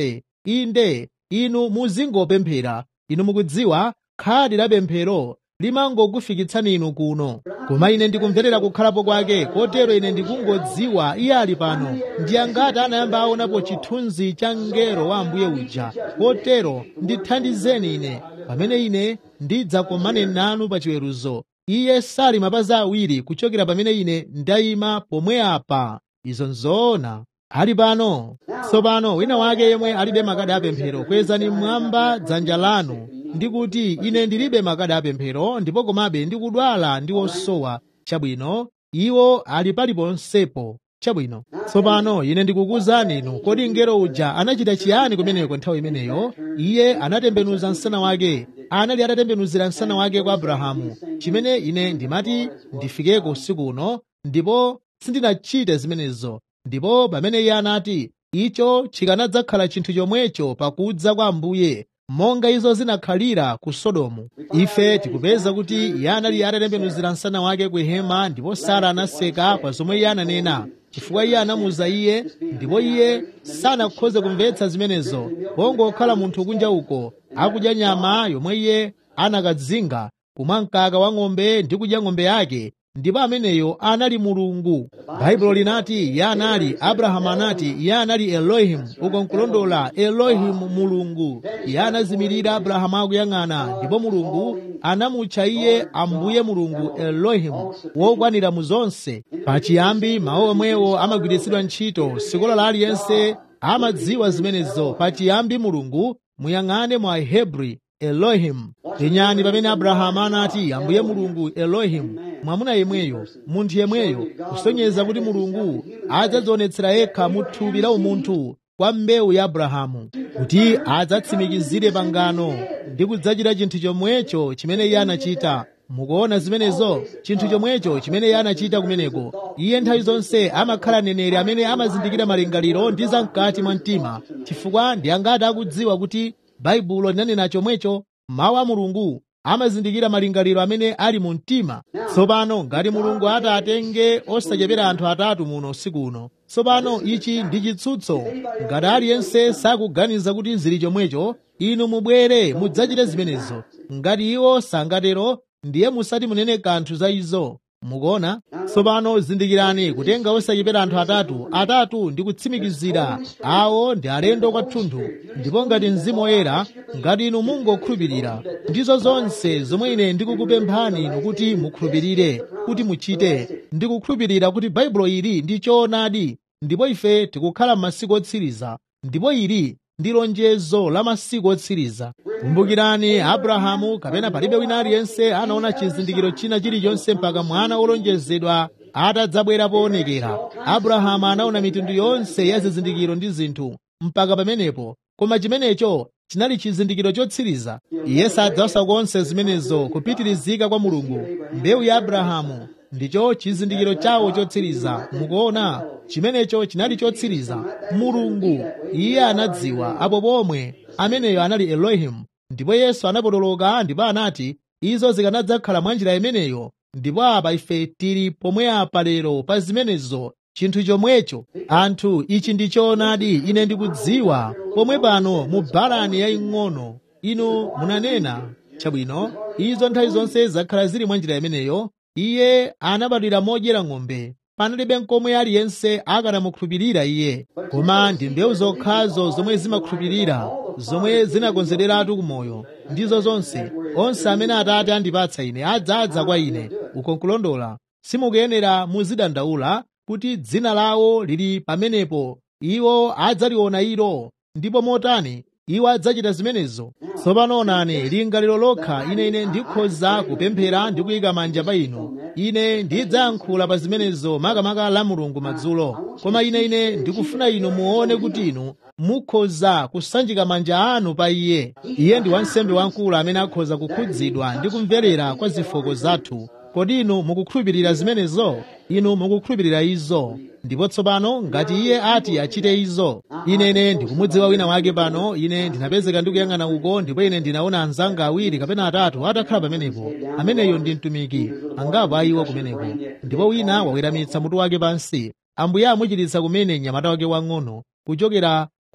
inde inu muzingopemphera inu mukudziwa khadi la pemphero limangokufikitsani inu kuno koma ine ndikumverera kukhalapo kwake kotero ine ndikungodziwa iye ali pano ndi angati anayamba aonapo chithunzi cha mngelo wa ambuye uja kotero ndithandizeni ine pamene ine ndidzakomane nanu pa chiweruzo iye sali mapazi awiri kuchokera pamene ine ndayima pomwe apa izo nzoona ali pano tsopano wina wake yemwe alibe makadi apemphero kwezani mmwamba dzanja lanu ndikuti ine ndilibe makadi apemphero ndipo komabe ndikudwala ndi osowa chabwino iwo ali paliponsepo chabwino tsopano ine ndikukuwuzani inu kodi mngelo uja anachita chiyani kumeneko nthawi imeneyo iye anatembenuza msana wake anali atatembenuzira msana wake kwa abrahamu chimene ine ndimati ndifikeko usiku uno ndipo sindinachite zimenezo ndipo pamene iye anati icho chikanadzakhala chinthu chomwecho pakudza kwa ambuye monga izo zinakhalira ku sodomu ife tikupeza kuti iye anali atatembenuzira msana wake ku hema ndipo sara anaseka pa zomwe iye ananena chifukwa iye anamuza iye ndipo iye sanakhoze kumvetsa zimenezo pongokhala munthu kunja uko akudya nyama yomwe iye anakadzinga kumwa mkaka wa ng'ombe ndi kudya ng'ombe yake ndipo ameneyo anali mulungu baibulo linati iye anali abrahamu anati iye anali elohimu uko nkulondola elohimu mulungu iye anazimirira abrahamu akuyang'ana ndipo mulungu anamutcha iye ambuye mulungu elohimu wokwanira mu zonse pachiyambi mawu omwewo amagwiritsidwa ntchito sikola la aliyense amadziwa zimenezo pachiyambi mulungu muyang'ane mwa hebri elohimu penyani pamene abrahamu anati ambuye mulungu elohimu mwamuna yemweyo munthu yemweyo kusonyeza kuti mulungu adzadzionetsera yekha mu thupi la umunthu kwa mbewu ya abrahamu kuti adzatsimikizire pangano ndi kudzachita chinthu chomwecho chimene iye anachita mukuona zimenezo chinthu chomwecho chimene iye anachita kumeneko iye nthawi zonse amakhala neneri amene amazindikira malingaliro ndi zamkati mwa mtima chifukwa ndi angati akudziwa kuti baibulo linanena chomwecho mawu a mulungu amazindikira malingaliro amene ali mu mtima tsopano ngati mulungu ati atenge osachepera anthu atatu muno usiku uno tsopano ichi ndi chitsutso ngati aliyense sakuganiza kuti zili chomwecho inu mubwere mudzachite zimenezo ngati iwo sangatero ndiye musati munene kanthu za izo mukuona tsopano zindikirani kutenga osachepera anthu atatu atatu ndi kutsimikizira awo ndi alendo kwathunthu ndipo ngati mzimu woyera ngati inu mungokhulupirira ndizo zonse zomwe ine ndikukupemphani inu kuti mukhulupirire kuti muchite ndikukhulupirira kuti baibulo ili ndi choonadi ndipo ife tikukhala m'masiku otsiriza ndipo ili ndi lonjezo la masiku otsiriza kumbukirani abrahamu kapena palibe wina aliyense anaona chizindikiro china chilichonse mpaka mwana wolonjezedwa atadzabwera poonekera abrahamu anaona mitundu yonse ya zizindikiro ndi zinthu mpaka pamenepo koma chimenecho chinali chizindikiro chotsiriza iye sadzawasa konse zimenezo kupitirizika kwa mulungu mbewu ya abrahamu ndicho chizindikiro chawo chotsiriza mukuona chimenecho chinali chotsiriza mulungu iye anadziwa apo pomwe ameneyo anali elohimu ndipo yesu anapotoloka ndipo anati izo zikanadzakhala mwa njira imeneyo ndipo apa ife tili pomwe apa lero pa zimenezo chinthu chomwecho anthu ichi ndi choonadi ine ndikudziwa pomwe pano mu balani yaying'ono inu munanena chabwino izo nthawi zonse zakhala zili mwa njira imeneyo iye anabadwira modyera ng'ombe panalibe nkomwe aliyense akanamukhulupirira iye koma ndi mbewu zokhazo zomwe zimakhulupirira zomwe zinakonzederatu kumoyo ndizo zonse onse amene atate andipatsa ine adzadza kwa ine uko nkulondola simukuyenera muzidandaula kuti dzina lawo lili pamenepo iwo adzaliona ilo ndipo motani iwo adzachita zimenezo tsopano onani lingaliro lokha ine ine ndikhoza kupemphera ndi kuyika manja pa inu ine ndidzayankhula pa zimenezo makamaka la mulungu madzulo koma ine ine ndikufuna inu muone kuti inu mukhoza kusanjika manja anu pa iye iye ndi wansembe wamkulu amene akhoza kukhudzidwa ndi kumverera kwa zifoko zathu kodi inu mukukhulupirira zimenezo inu mukukhulupirira izo ndipo tsopano ngati iye ati achite izo inene ndikumudziwa wina wake pano ine ndinapezeka ndikuyang'ana uko ndipo ine ndinaona anzanga awiri kapena atatu atakhala pamenepo ameneyo ndi mtumiki angapo ayiwo kumeneko ndipo wina waweramitsa mutu wake pansi ambuye amuchiritsa kumene mnyamata wake wang'ono kuchokera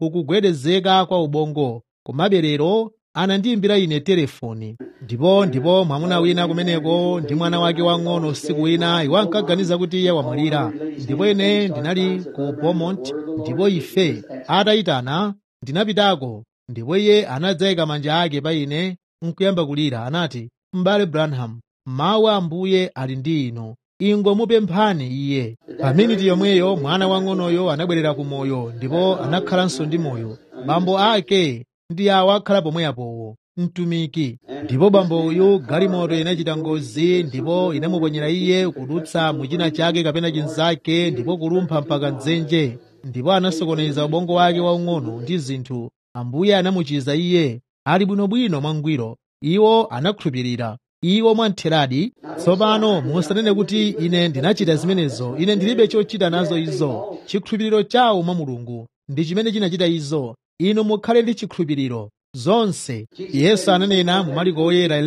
kukugwedezeka kwa ubongo komabe lero anandiyimbira ine telefoni ndipo ndipo mwamuna wina kumeneko ndi mwana wake wang'ono usiku wina iwo ankaganiza kuti iye wamwalira ndipo ine ndinali ku beaumont ndipo ife atayitana ndinapitako ndipo iye anadzayika manja ake pa ine nkuyamba kulira anati m'bale branham mawu a ambuye ali ndi inu ingomupemphani iye pa miniti yomweyo mwana wang'onoyo anabwerera ku moyo ndipo anakhalanso ndi moyo bambo ake ndi awo akhala pomweyapowo mtumiki ndipo bambo uyu galimoto inachita ngozi ndipo inamuponyera iye kudutsa muchina chake kapena chinzake ndipo kulumpha mpaka mdzenje ndipo anasokoneza ubongo wake waung'ono ndi zinthu ambuye anamuchiza iye ali bwinobwino mwangwiro iwo anakhulupirira iwo mwamtheradi tsopano musanene kuti ine ndinachita zimenezo ine ndilibe chochita nazo izo chikhulupiriro chawo mwa mulungu ndi chimene chinachita izo inu mukhale ndi chikhulupiriro zonse yesu ananena mu mariko oyera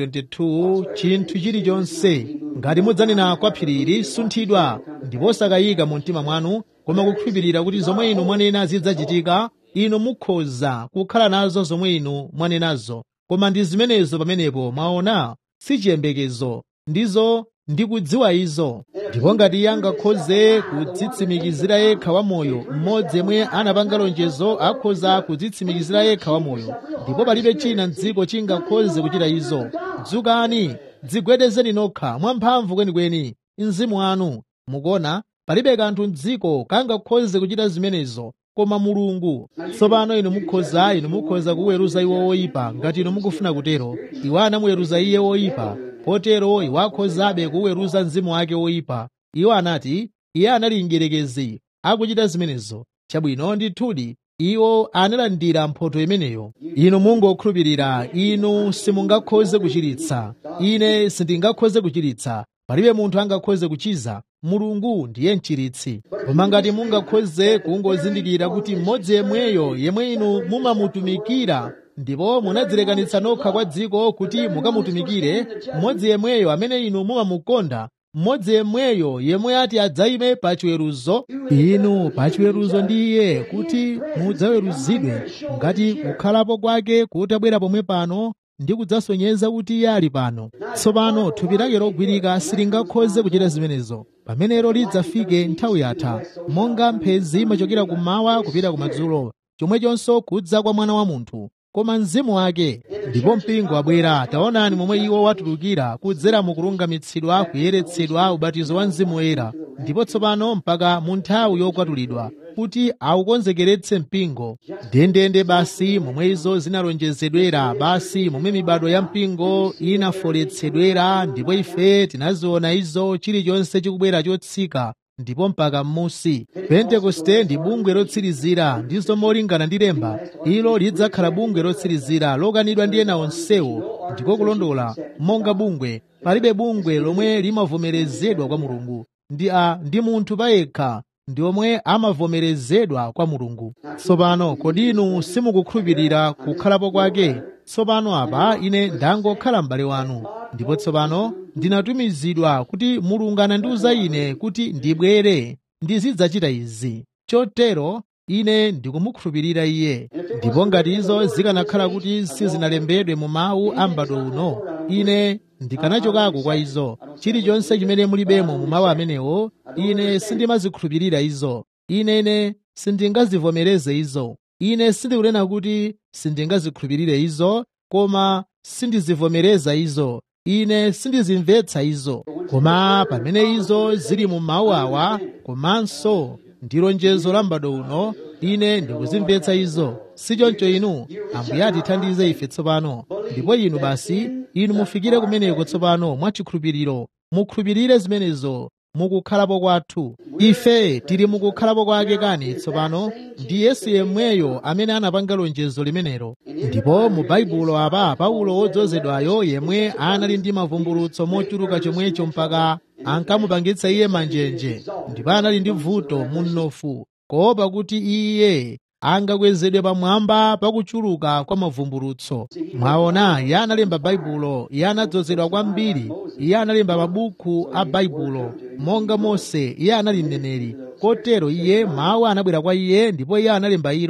11:22 chinthu chilichonse ngati mudzanena kwa phirili sunthidwa ndipo osakayika mu mtima mwanu koma kukhulupirira kuti zomwe inu mwanena zidzachitika inu mukhoza kukhala nazo zomwe inu mwanenazo koma ndi zimenezo pamenepo mwaona si chiyembekezo ndizo ndikudziwa izo ndipo ngati iye angakhoze kudzitsimikizira yekha wamoyo mmodzi yemwe anapanga lonjezo akhoza kudzitsimikizira yekha wamoyo ndipo palibe china mdziko chingakhoze kuchita izo dzukani dzigwedezeni nokha mwamphamvu kwenikweni mzimu wanu mukuona palibe kanthu mdziko kangakhoze kuchita zimenezo koma mulungu tsopano inu mukhoza inu mukhoza kuweruza iwo oyipa ngati inu mukufuna kutero iwo anamuweruza iye oyipa potero iwo akhozabe kuweruza mzimu wake oyipa iwo anati iye anali mdierekezi akuchita zimenezo chabwino ndithudi iwo analandira mphotho imeneyo inu mungokhulupirira inu simungakhoze kuchiritsa ine sindingakhoze kuchiritsa palibe munthu angakhoze kuchiza mulungu ndiye mchiritsi koma ngati mungakhoze kungozindikira kuti mmodzi yemweyo yemwe inu mumamutumikira ndipo munadzilekanitsa nokha kwa dziko kuti mukamutumikire mmodzi yemweyo amene inu mumamukonda mmodzi yemweyo yemwe ati adzayime pa chiweruzo inu pa chiweruzo ndi iye kuti mudzaweruzidwe ngati kukhalapo kwake kutabwera pomwe pano ndi kudzasonyeza kuti iye ali pano tsopano thupi lake logwirika silingakhoze kuchita zimenezo pamenero lidzafike nthawi yatha monga mphezi imachokera kummawa kupita kumadzulo chomwechonso kudza kwa mwana wa munthu koma mzimu wake ndipo mpingo wabwera taonani momwe iwo watulukira kudzera mu kulungamitsidwa kuyeretsedwa ubatizo wa mzimu woyera ndipo tsopano mpaka mu nthawi yokwatulidwa kuti aukonzekeretse mpingo ndendende basi momwe izo zinalonjezedwera basi momwe mibado ya mpingo inafoletsedwera ndipo ife tinaziona izo chilichonse chikubwera chotsika ndipo mpaka m'musi pentekoste ndi bungwe lotsirizira ndizo molingana ndi lemba ilo lidzakhala bungwe lotsirizira lokanidwa ndi ena onsewo ndiko kulondola monga bungwe palibe bungwe lomwe limavomerezedwa kwa mulungu ndi a ndi munthu payekha ndi omwe amavomerezedwa kwa mulungu tsopano kodi inu simukukhulupirira kukhalapo kwake tsopano apa ine ndangokhala m'bale wanu ndipo tsopano ndinatumizidwa kuti mulungu anandiwuza ine kuti ndibwere ndizidzachita izi chotero ine ndikumukhulupirira iye ndipo ngati izo zikanakhala kuti sizinalembedwe mu mawu a m'bado uno ine ndikanachokako kwa izo chilichonse chimene mulibemo mu mawu amenewo ine sindimazikhulupirira izo ine sindingazivomereze izo ine sindikunena kuti sindingazikhulupirire izo koma sindizivomereza izo ine sindizimvetsa izo koma pamene izo zili mu mawu awa komanso ndi lonjezo la m'bado uno ine ndikuzimvetsa izo sichoncho inu ambuye atithandize ife tsopano ndipo inu basi inu mufikire kumeneko tsopano mwachikhulupiriro mukhulupirire zimenezo mukukhalapo kwathu ife tili mukukhalapo kwake kani tsopano ndi yesu yemweyo amene anapanga lonjezo limenelo ndipo mu baibulo apa paulo wodzozedwayo yemwe anali ndi mavumbulutso mochuluka chomwecho mpaka ankamupangitsa iye manjenje ndipo anali ndi vuto munofu kuopa kuti iye angakwezedwe pamwamba pakuchuluka kwa mavumbulutso mwaona iye analemba baibulo iye anadzozedwa kwambiri iye analemba mabuku a baibulo monga mose iye anali mneneri kotero iye mawu anabwera kwa iye ndipo iye analemba ilo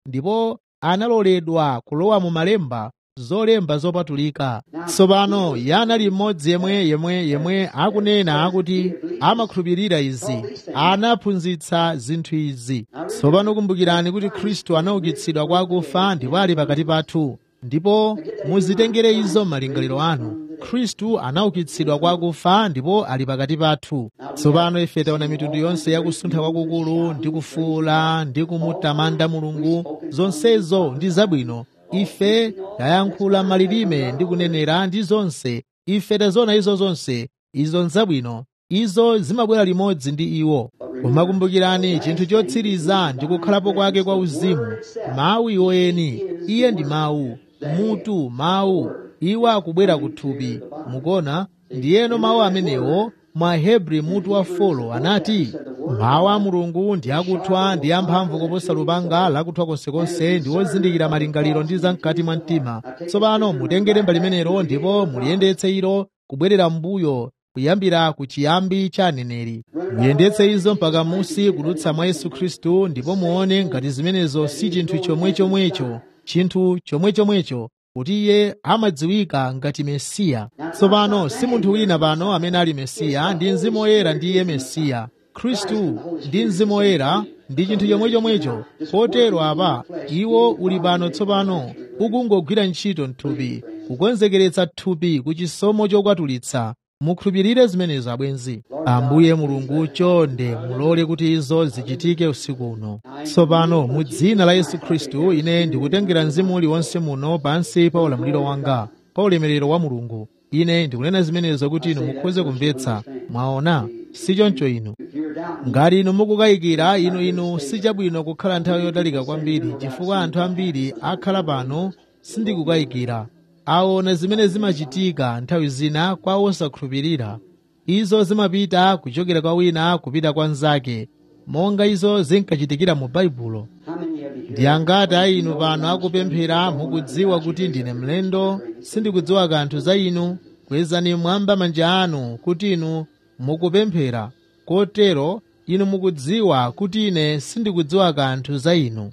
ndipo analoledwa kulowa mu malemba zolemba zopatulika tsopano iye anali mmodzi yemwe yemwe yemwe akunena akuti amakhulupirira izi anaphunzitsa zinthu izi tsopano kumbukirani kuti khristu anaukitsidwa kwa akufa ndipo ali pakati pathu ndipo muzitengere izo malingaliro anu khristu anaukitsidwa kwa akufa ndipo ali pakati pathu tsopano ife taona mitundu yonse yakusuntha kwakukulu ndi kufuula ndi kumutamanda mulungu zonsezo ndi zabwino ife tayankhula malilime ndi kunenera ndi zonse ife taziona izo zonse izo nzabwino izo zimabwera limodzi ndi iwo koma kumbukirani chinthu chotsiriza ndi kukhalapo kwake kwa uzimu mawu iwoyeni iye ndi mawu mutu mawu iwo akubwera kuthupi mukona ndiyeno mawu amenewo mwa hebri mutu wa folo anati mawu a mulungu ndi akuthwa ndi amphamvu koposa lupanga lakuthwa konsekonse ndi wozindikira malingaliro ndi zam'kati mwa mtima tsopano mutengere mbali limenelo ndipo muliyendetse ilo kubwerera m'mbuyo kuyambira ku chiyambi cha aneneri muyendetse izo mpaka musi kudutsa mwa yesu khristu ndipo muone ngati zimenezo si chinthu chomwechomwecho chinthu chomwechomwecho kuti iye amadziwika ngati mesiya tsopano si munthu wina pano amene ali mesiya ndi mzimu woyera ndi iye mesiya khristu ndi mzimu woyera ndi chinthu chomwechomwecho kotero apa iwo uli pano tsopano ukungogwira ntchito mthupi kukonzekeretsa thupi ku chisomo chokwatulitsa mukhulupirire zimenezo abwenzi ambuye mulungu chonde mulole kuti izo zichitike usiku uno tsopano mu dzina la yesu khristu ine ndikutengera mzimu uliwonse muno pansi pa ulamuliro wanga pa ulemerero wa mulungu ine ndikunena zimenezo kuti inu mukhoze kumvetsa mwaona si choncho inu ngati inu mukukayikira inu inu sichabwino kukhala nthawi yotalika kwambiri chifukwa anthu ambiri akhala pano sindikukayikira aona zimene zimachitika nthawi zina kwa osakhulupirira izo zimapita kuchokera kwa wina kupita kwa mnzake monga izo zinkachitikira mu baibulo ndi angati a inu pano akupemphera mukudziwa kuti ndine mlendo sindikudziwa kanthu za inu kwezani mwamba manja anu kuti inu mukupemphera kotero inu mukudziwa kuti ine sindikudziwa kanthu za inu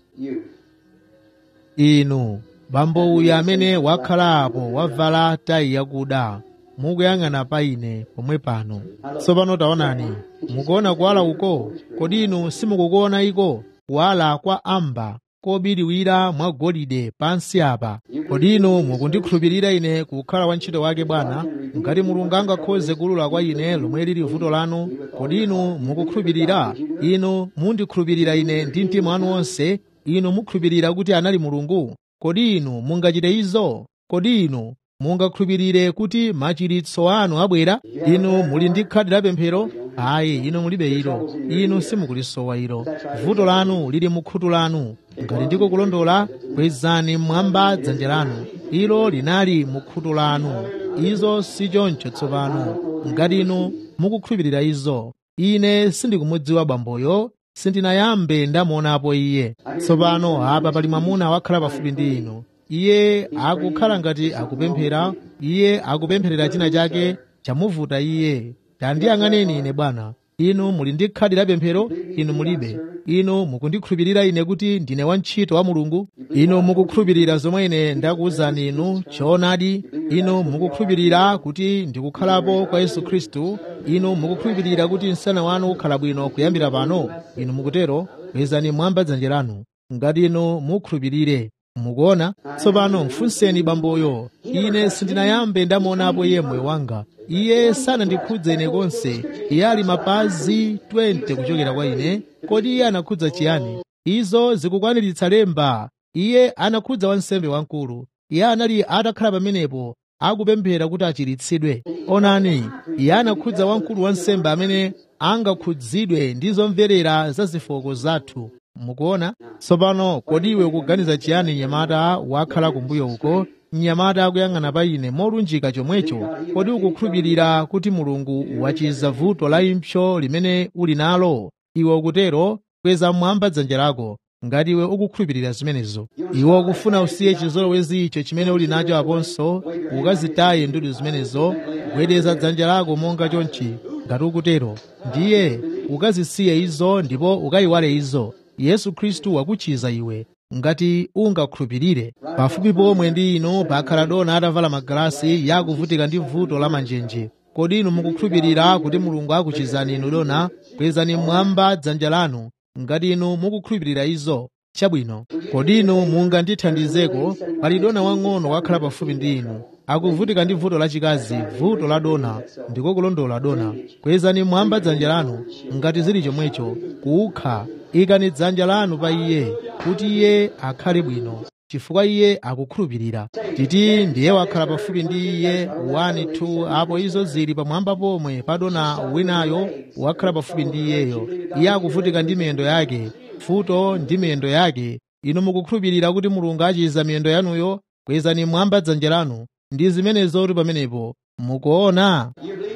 inu bambo uyu amene wakhala apo wavala tayi yakuda mukuyang'ana pa ine pomwe pano tsopano taonani mukuona kuwala uko kodi inu simukukuona iko kuwala kwa amba kobiriwira mwa golide pansi apa kodi inu mukundikhulupirira ine kukhala wantchito wake bwana ngati mulungu angakhoze kulula kwa ine lomwe lili vuto lanu kodi inu mukukhulupirira inu mundikhulupirira ine ndi mtima wanu wonse inu mukhulupirira kuti anali mulungu kodi inu mungachite izo kodi inu mungakhulupirire kuti machiritso anu abwera inu muli ndi khadi la pemphero ayi inu mulibe ilo inu simukulisowa ilo vuto lanu lili mu khutu lanu ngati ndiko kulondola kwezani mmwamba dzanja lanu ilo linali mu khutu lanu izo si choncho tsopano ngati inu mukukhulupirira izo ine sindikumudziwa bamboyo sindinayambe ndamuonapo iye tsopano apa pali mwamuna wakhala pafupi ndi inu iye akukhala ngati akupemphera iye akupempherera china chake chamuvuta iye tandiyang'aneni ine bwana inu muli ndi khadi la pemphero inu mulibe inu mukundikhulupirira ine kuti ndine wantchito wa mulungu inu mukukhulupirira zomwe ine ndakuwuzani inu choonadi inu mukukhulupirira kuti ndikukhalapo kwa yesu khristu inu mukukhulupirira kuti msana wanu ukhala bwino kuyambira pano inu mukutero kwezani mwamba dzanja lanu ngati inu mukhulupirire mukuona tsopano mfunseni bamboyo ine sindinayambe ndamuonapo iye moyo wanga iye sanandikhudze ine konse iye ali mapazi 20 kuchokera kwa ine kodi iye anakhudza chiyani izo zikukwaniritsa lemba iye anakhudza wansembe wamkulu iye anali atakhala pamenepo akupemphera kuti achiritsidwe onani iye anakhudza wamkulu wansembe amene angakhudzidwe ndi zomverera za zifoko zathu mukuona tsopano kodi iwe ukuganiza chiyani mnyamata wakhala kumbuyo uko mnyamata akuyang'ana pa ine molunjika chomwecho kodi ukukhulupirira kuti mulungu wachiza vuto la impsyo limene uli nalo iwe ukutero kweza mmwamba dzanja lako ngati iwe ukukhulupirira zimenezo iwe ukufuna usiye chizolowezi icho chimene uli nacho aponso ukazitaye ndudu zimenezo gwedeza dzanja lako monga chonchi ngati ukutero ndiye ukazisiye izo ndipo ukayiwale izo yesu khristu wakuchiza iwe ngati ungakhulupirire pafupi pomwe ndi inu pakhala dona atavala magalasi yakuvutika ndi vuto la manjenje kodi inu mukukhulupirira kuti mulungu akuchizani inu dona kwezani mmwamba dzanja lanu ngati inu mukukhulupirira izo chabwino kodi inu mungandithandizeko pali dona wang'ono wakhala pafupi ndi inu akuvutika ndi vuto lachikazi vuto la dona ndiko kulondola dona kwezani mmwamba dzanja lanu ngati zili chomwecho kukha ikani dzanja lanu pa iye kuti iye akhale bwino chifukwa iye akukhulupirira titi ndiye wakhala pafupi ndi iye 1 2 apo izo zili pamwamba pomwe padona winayo wakhala pafupi ndi iyeyo iye akuvutika ndi miyendo yake futo ndi miyendo yake inu mukukhulupirira kuti mulungu achiza miyendo yanuyo kwezani mwamba dzanja lanu ndi zimenezo pamenepo mukuona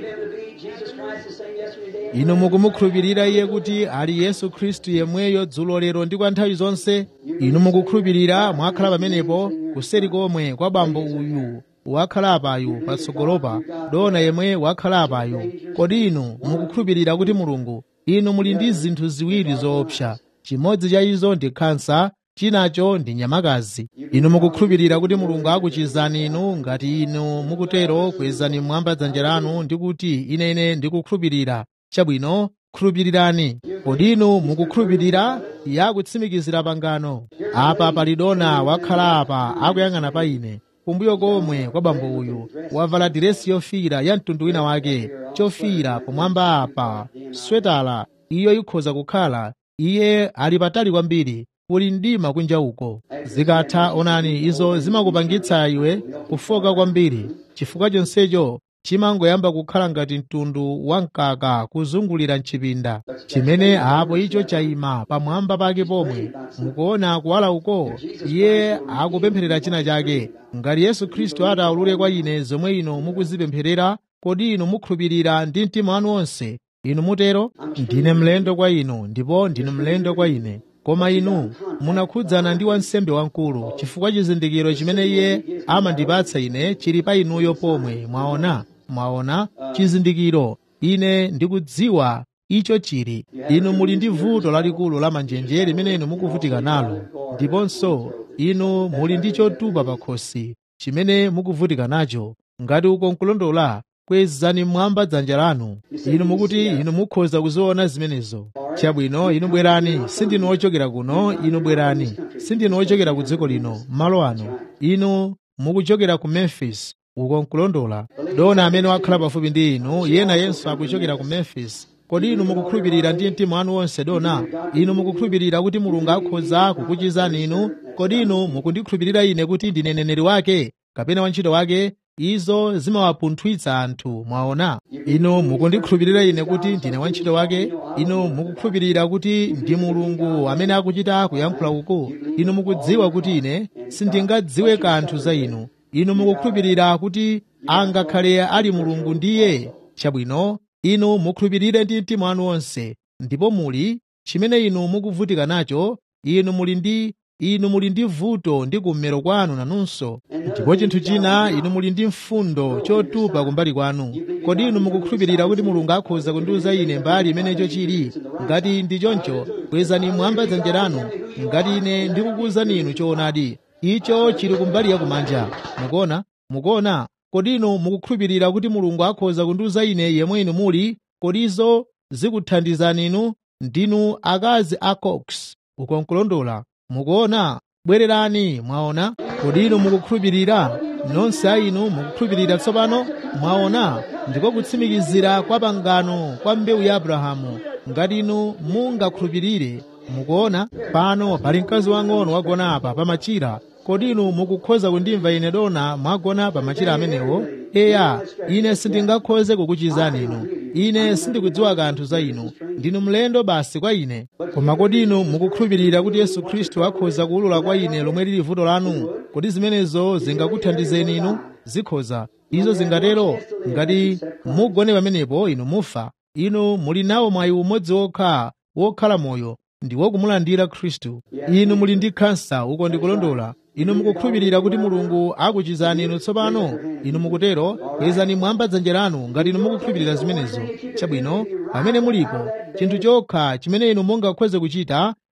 inu mukumukhulupirira iye kuti ali yesu khristu yemweyo dzulo lero ndi kwa nthawi zonse inu mukukhulupirira mwakhala pamenepo kuseri komwe kwa bambo uyu wakhala apayu patsogolopa dona yemwe wakhala apayu kodi inu mukukhulupirira kuti mulungu inu muli ndi zinthu ziwiri zoopsa chimodzi cha izo ndi khansa chinacho ndi nyamakazi inu mukukhulupirira kuti mulungu akuchizani inu ngati inu mukutero kwezani mwamba dzanja lanu ndi kuti inene ndikukhulupirira chabwino khulupirirani kodi inu mukukhulupirira yakutsimikizira pangano apa pali dona wakhala apa akuyang'ana pa ine kumbuyo komwe kwa bambo uyu wavala diresi yofiira ya mtundu wina wake chofiira pomwamba apa swetala iyo ikhoza kukhala iye ali patali kwambiri kuli mdima kunja uko zikatha onani izo zimakupangitsa iwe kufoka kwambiri chifukwa chonsecho chimangoyamba kukhala ngati mtundu wa mkaka kuzungulira mchipinda chimene apo icho chayima pamwamba pake pomwe mukuona kuwala uko iye akupempherera china chake ngati yesu khristu ataulule kwa ine zomwe inu mukuzipempherera kodi inu mukhulupirira ndi mtima wanu wonse inu mutero ndine mlendo kwa inu ndipo ndinu mlendo kwa ine koma inu munakhudzana ndi wansembe wamkulu chifukwa chizindikiro chimene iye amandipatsa ine chili pa inuyo pomwe mwaona mwaona chizindikiro ine ndikudziwa icho chili inu muli ndi vuto lalikulu la manjenje limene inu mukuvutika nalo ndiponso inu muli ndi chotupa pa khosi chimene mukuvutika nacho ngati uko nkulondola kwezani mmwamba dzanja lanu inu mukuti inu mukhoza kuziona zimenezo chabwino inu bwerani sindinu ochokera kuno inu bwerani sindinu ochokera ku dziko lino malo ano inu mukuchokera ku memphis uko nkulondola dona amene wakhala pafupi ndi inu yena yenso akuchokera ku memphis kodi inu mukukhulupirira ndi mtima wanu wonse dona inu mukukhulupirira kuti mulungu akhoza kukuchizani inu kodi inu mukundikhulupirira ine kuti ndine neneri wake kapena wantchito wake izo zimawapunthwitsa anthu mwaona inu mukundikhulupirira ine kuti ndine wantchito wake inu mukukhulupirira kuti ndi mulungu amene akuchita kuyankhula uku inu mukudziwa kuti ine sindingadziwe kanthu za inu inu mukukhulupirira kuti angakhale ali mulungu ndiye chabwino inu mukhulupirire ndi mtima wanu wonse ndipo muli chimene inu mukuvutika nacho inu muli ndi inu muli ndi vuto ndi kummero kwanu nanunso ndipo chinthu china inu muli ndi mfundo chotupa kumbali kwanu kodi inu mukukhulupirira kuti mulungu akhoza kundiuza ine mbali imenecho chili ngati ndi choncho kwezani mwamba dzanja lanu ngati ine ndikukuwuzani inu choonadi icho chili kumbali yakumanja mukuona mukuona kodi inu mukukhulupirira kuti mulungu akhoza kundiuza ine yemwe inu muli kodi izo zikuthandizani inu ndinu akazi a cox uko nkulondola mukuona bwererani mwaona kodi inu mukukhulupirira nonse a inu mukukhulupirira tsopano mwaona ndiko kutsimikizira kwa pangano kwa mbewu ya abrahamu ngati inu mungakhulupirire mukuona pano pali mkazi wang'ono wagona apa pamachira kodi inu mukukhoza kundimva ine dona mwagona pamachira amenewo eya ine sindingakhoze kukuchizani inu ine sindikudziwa kanthu za inu ndinu mlendo basi kwa ine koma kodi inu mukukhulupirira kuti yesu khristu akhoza kuwulula kwa ine lomwe lili vuto lanu kodi zimenezo zingakuthandizeni inu zikhoza izo zingatero ngati mugone pamenepo inu mufa inu muli nawo mwayi umodzi wokha wokhala moyo ndi wokumulandira khristu inu muli ndi khansa uko ndikulondola inu mukukhulupirira kuti mulungu akuchizani inu tsopano inu mukutero kwezani mwamba dzanja lanu ngati inu mukukhulupirira zimenezo chabwino pamene mulipo chinthu chokha chimene inu mungakhoze kuchita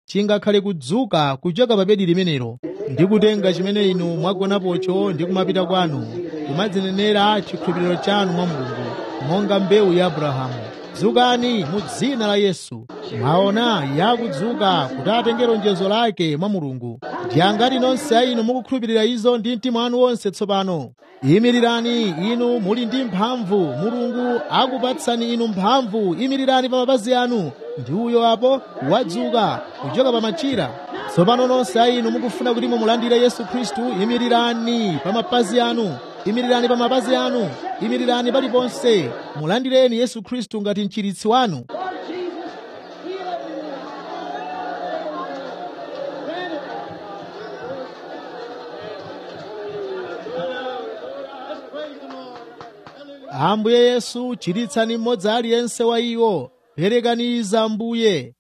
chingakhale kudzuka kuchoka pa bedi limenelo ndi kutenga chimene inu mwagonapocho ndi kumapita kwanu kumadzinenera chikhulupiriro chanu mwa mulungu monga mbewu ya abrahamu dzukani mu dzina la yesu mwaona yakudzuka kuti atenge lonjezo lake mwa mulungu ndi angati nonse a inu mukukhulupirira izo ndi mtima wanu wonse tsopano imirirani inu muli ndi mphamvu mulungu akupatsani inu mphamvu imirirani pa mapazi anu ndi uyo apo wadzuka kuchoka pa machira tsopano nonse a inu mukufuna kuti mumulandire yesu khristu imirirani pa mapazi anu imirirani pa mapazi anu imirirani paliponse mulandireni yesu khristu ngati mchiritsi wanu ambuye yesu chiritsani mmodzi aliyense wa iwo perekaniza ambuye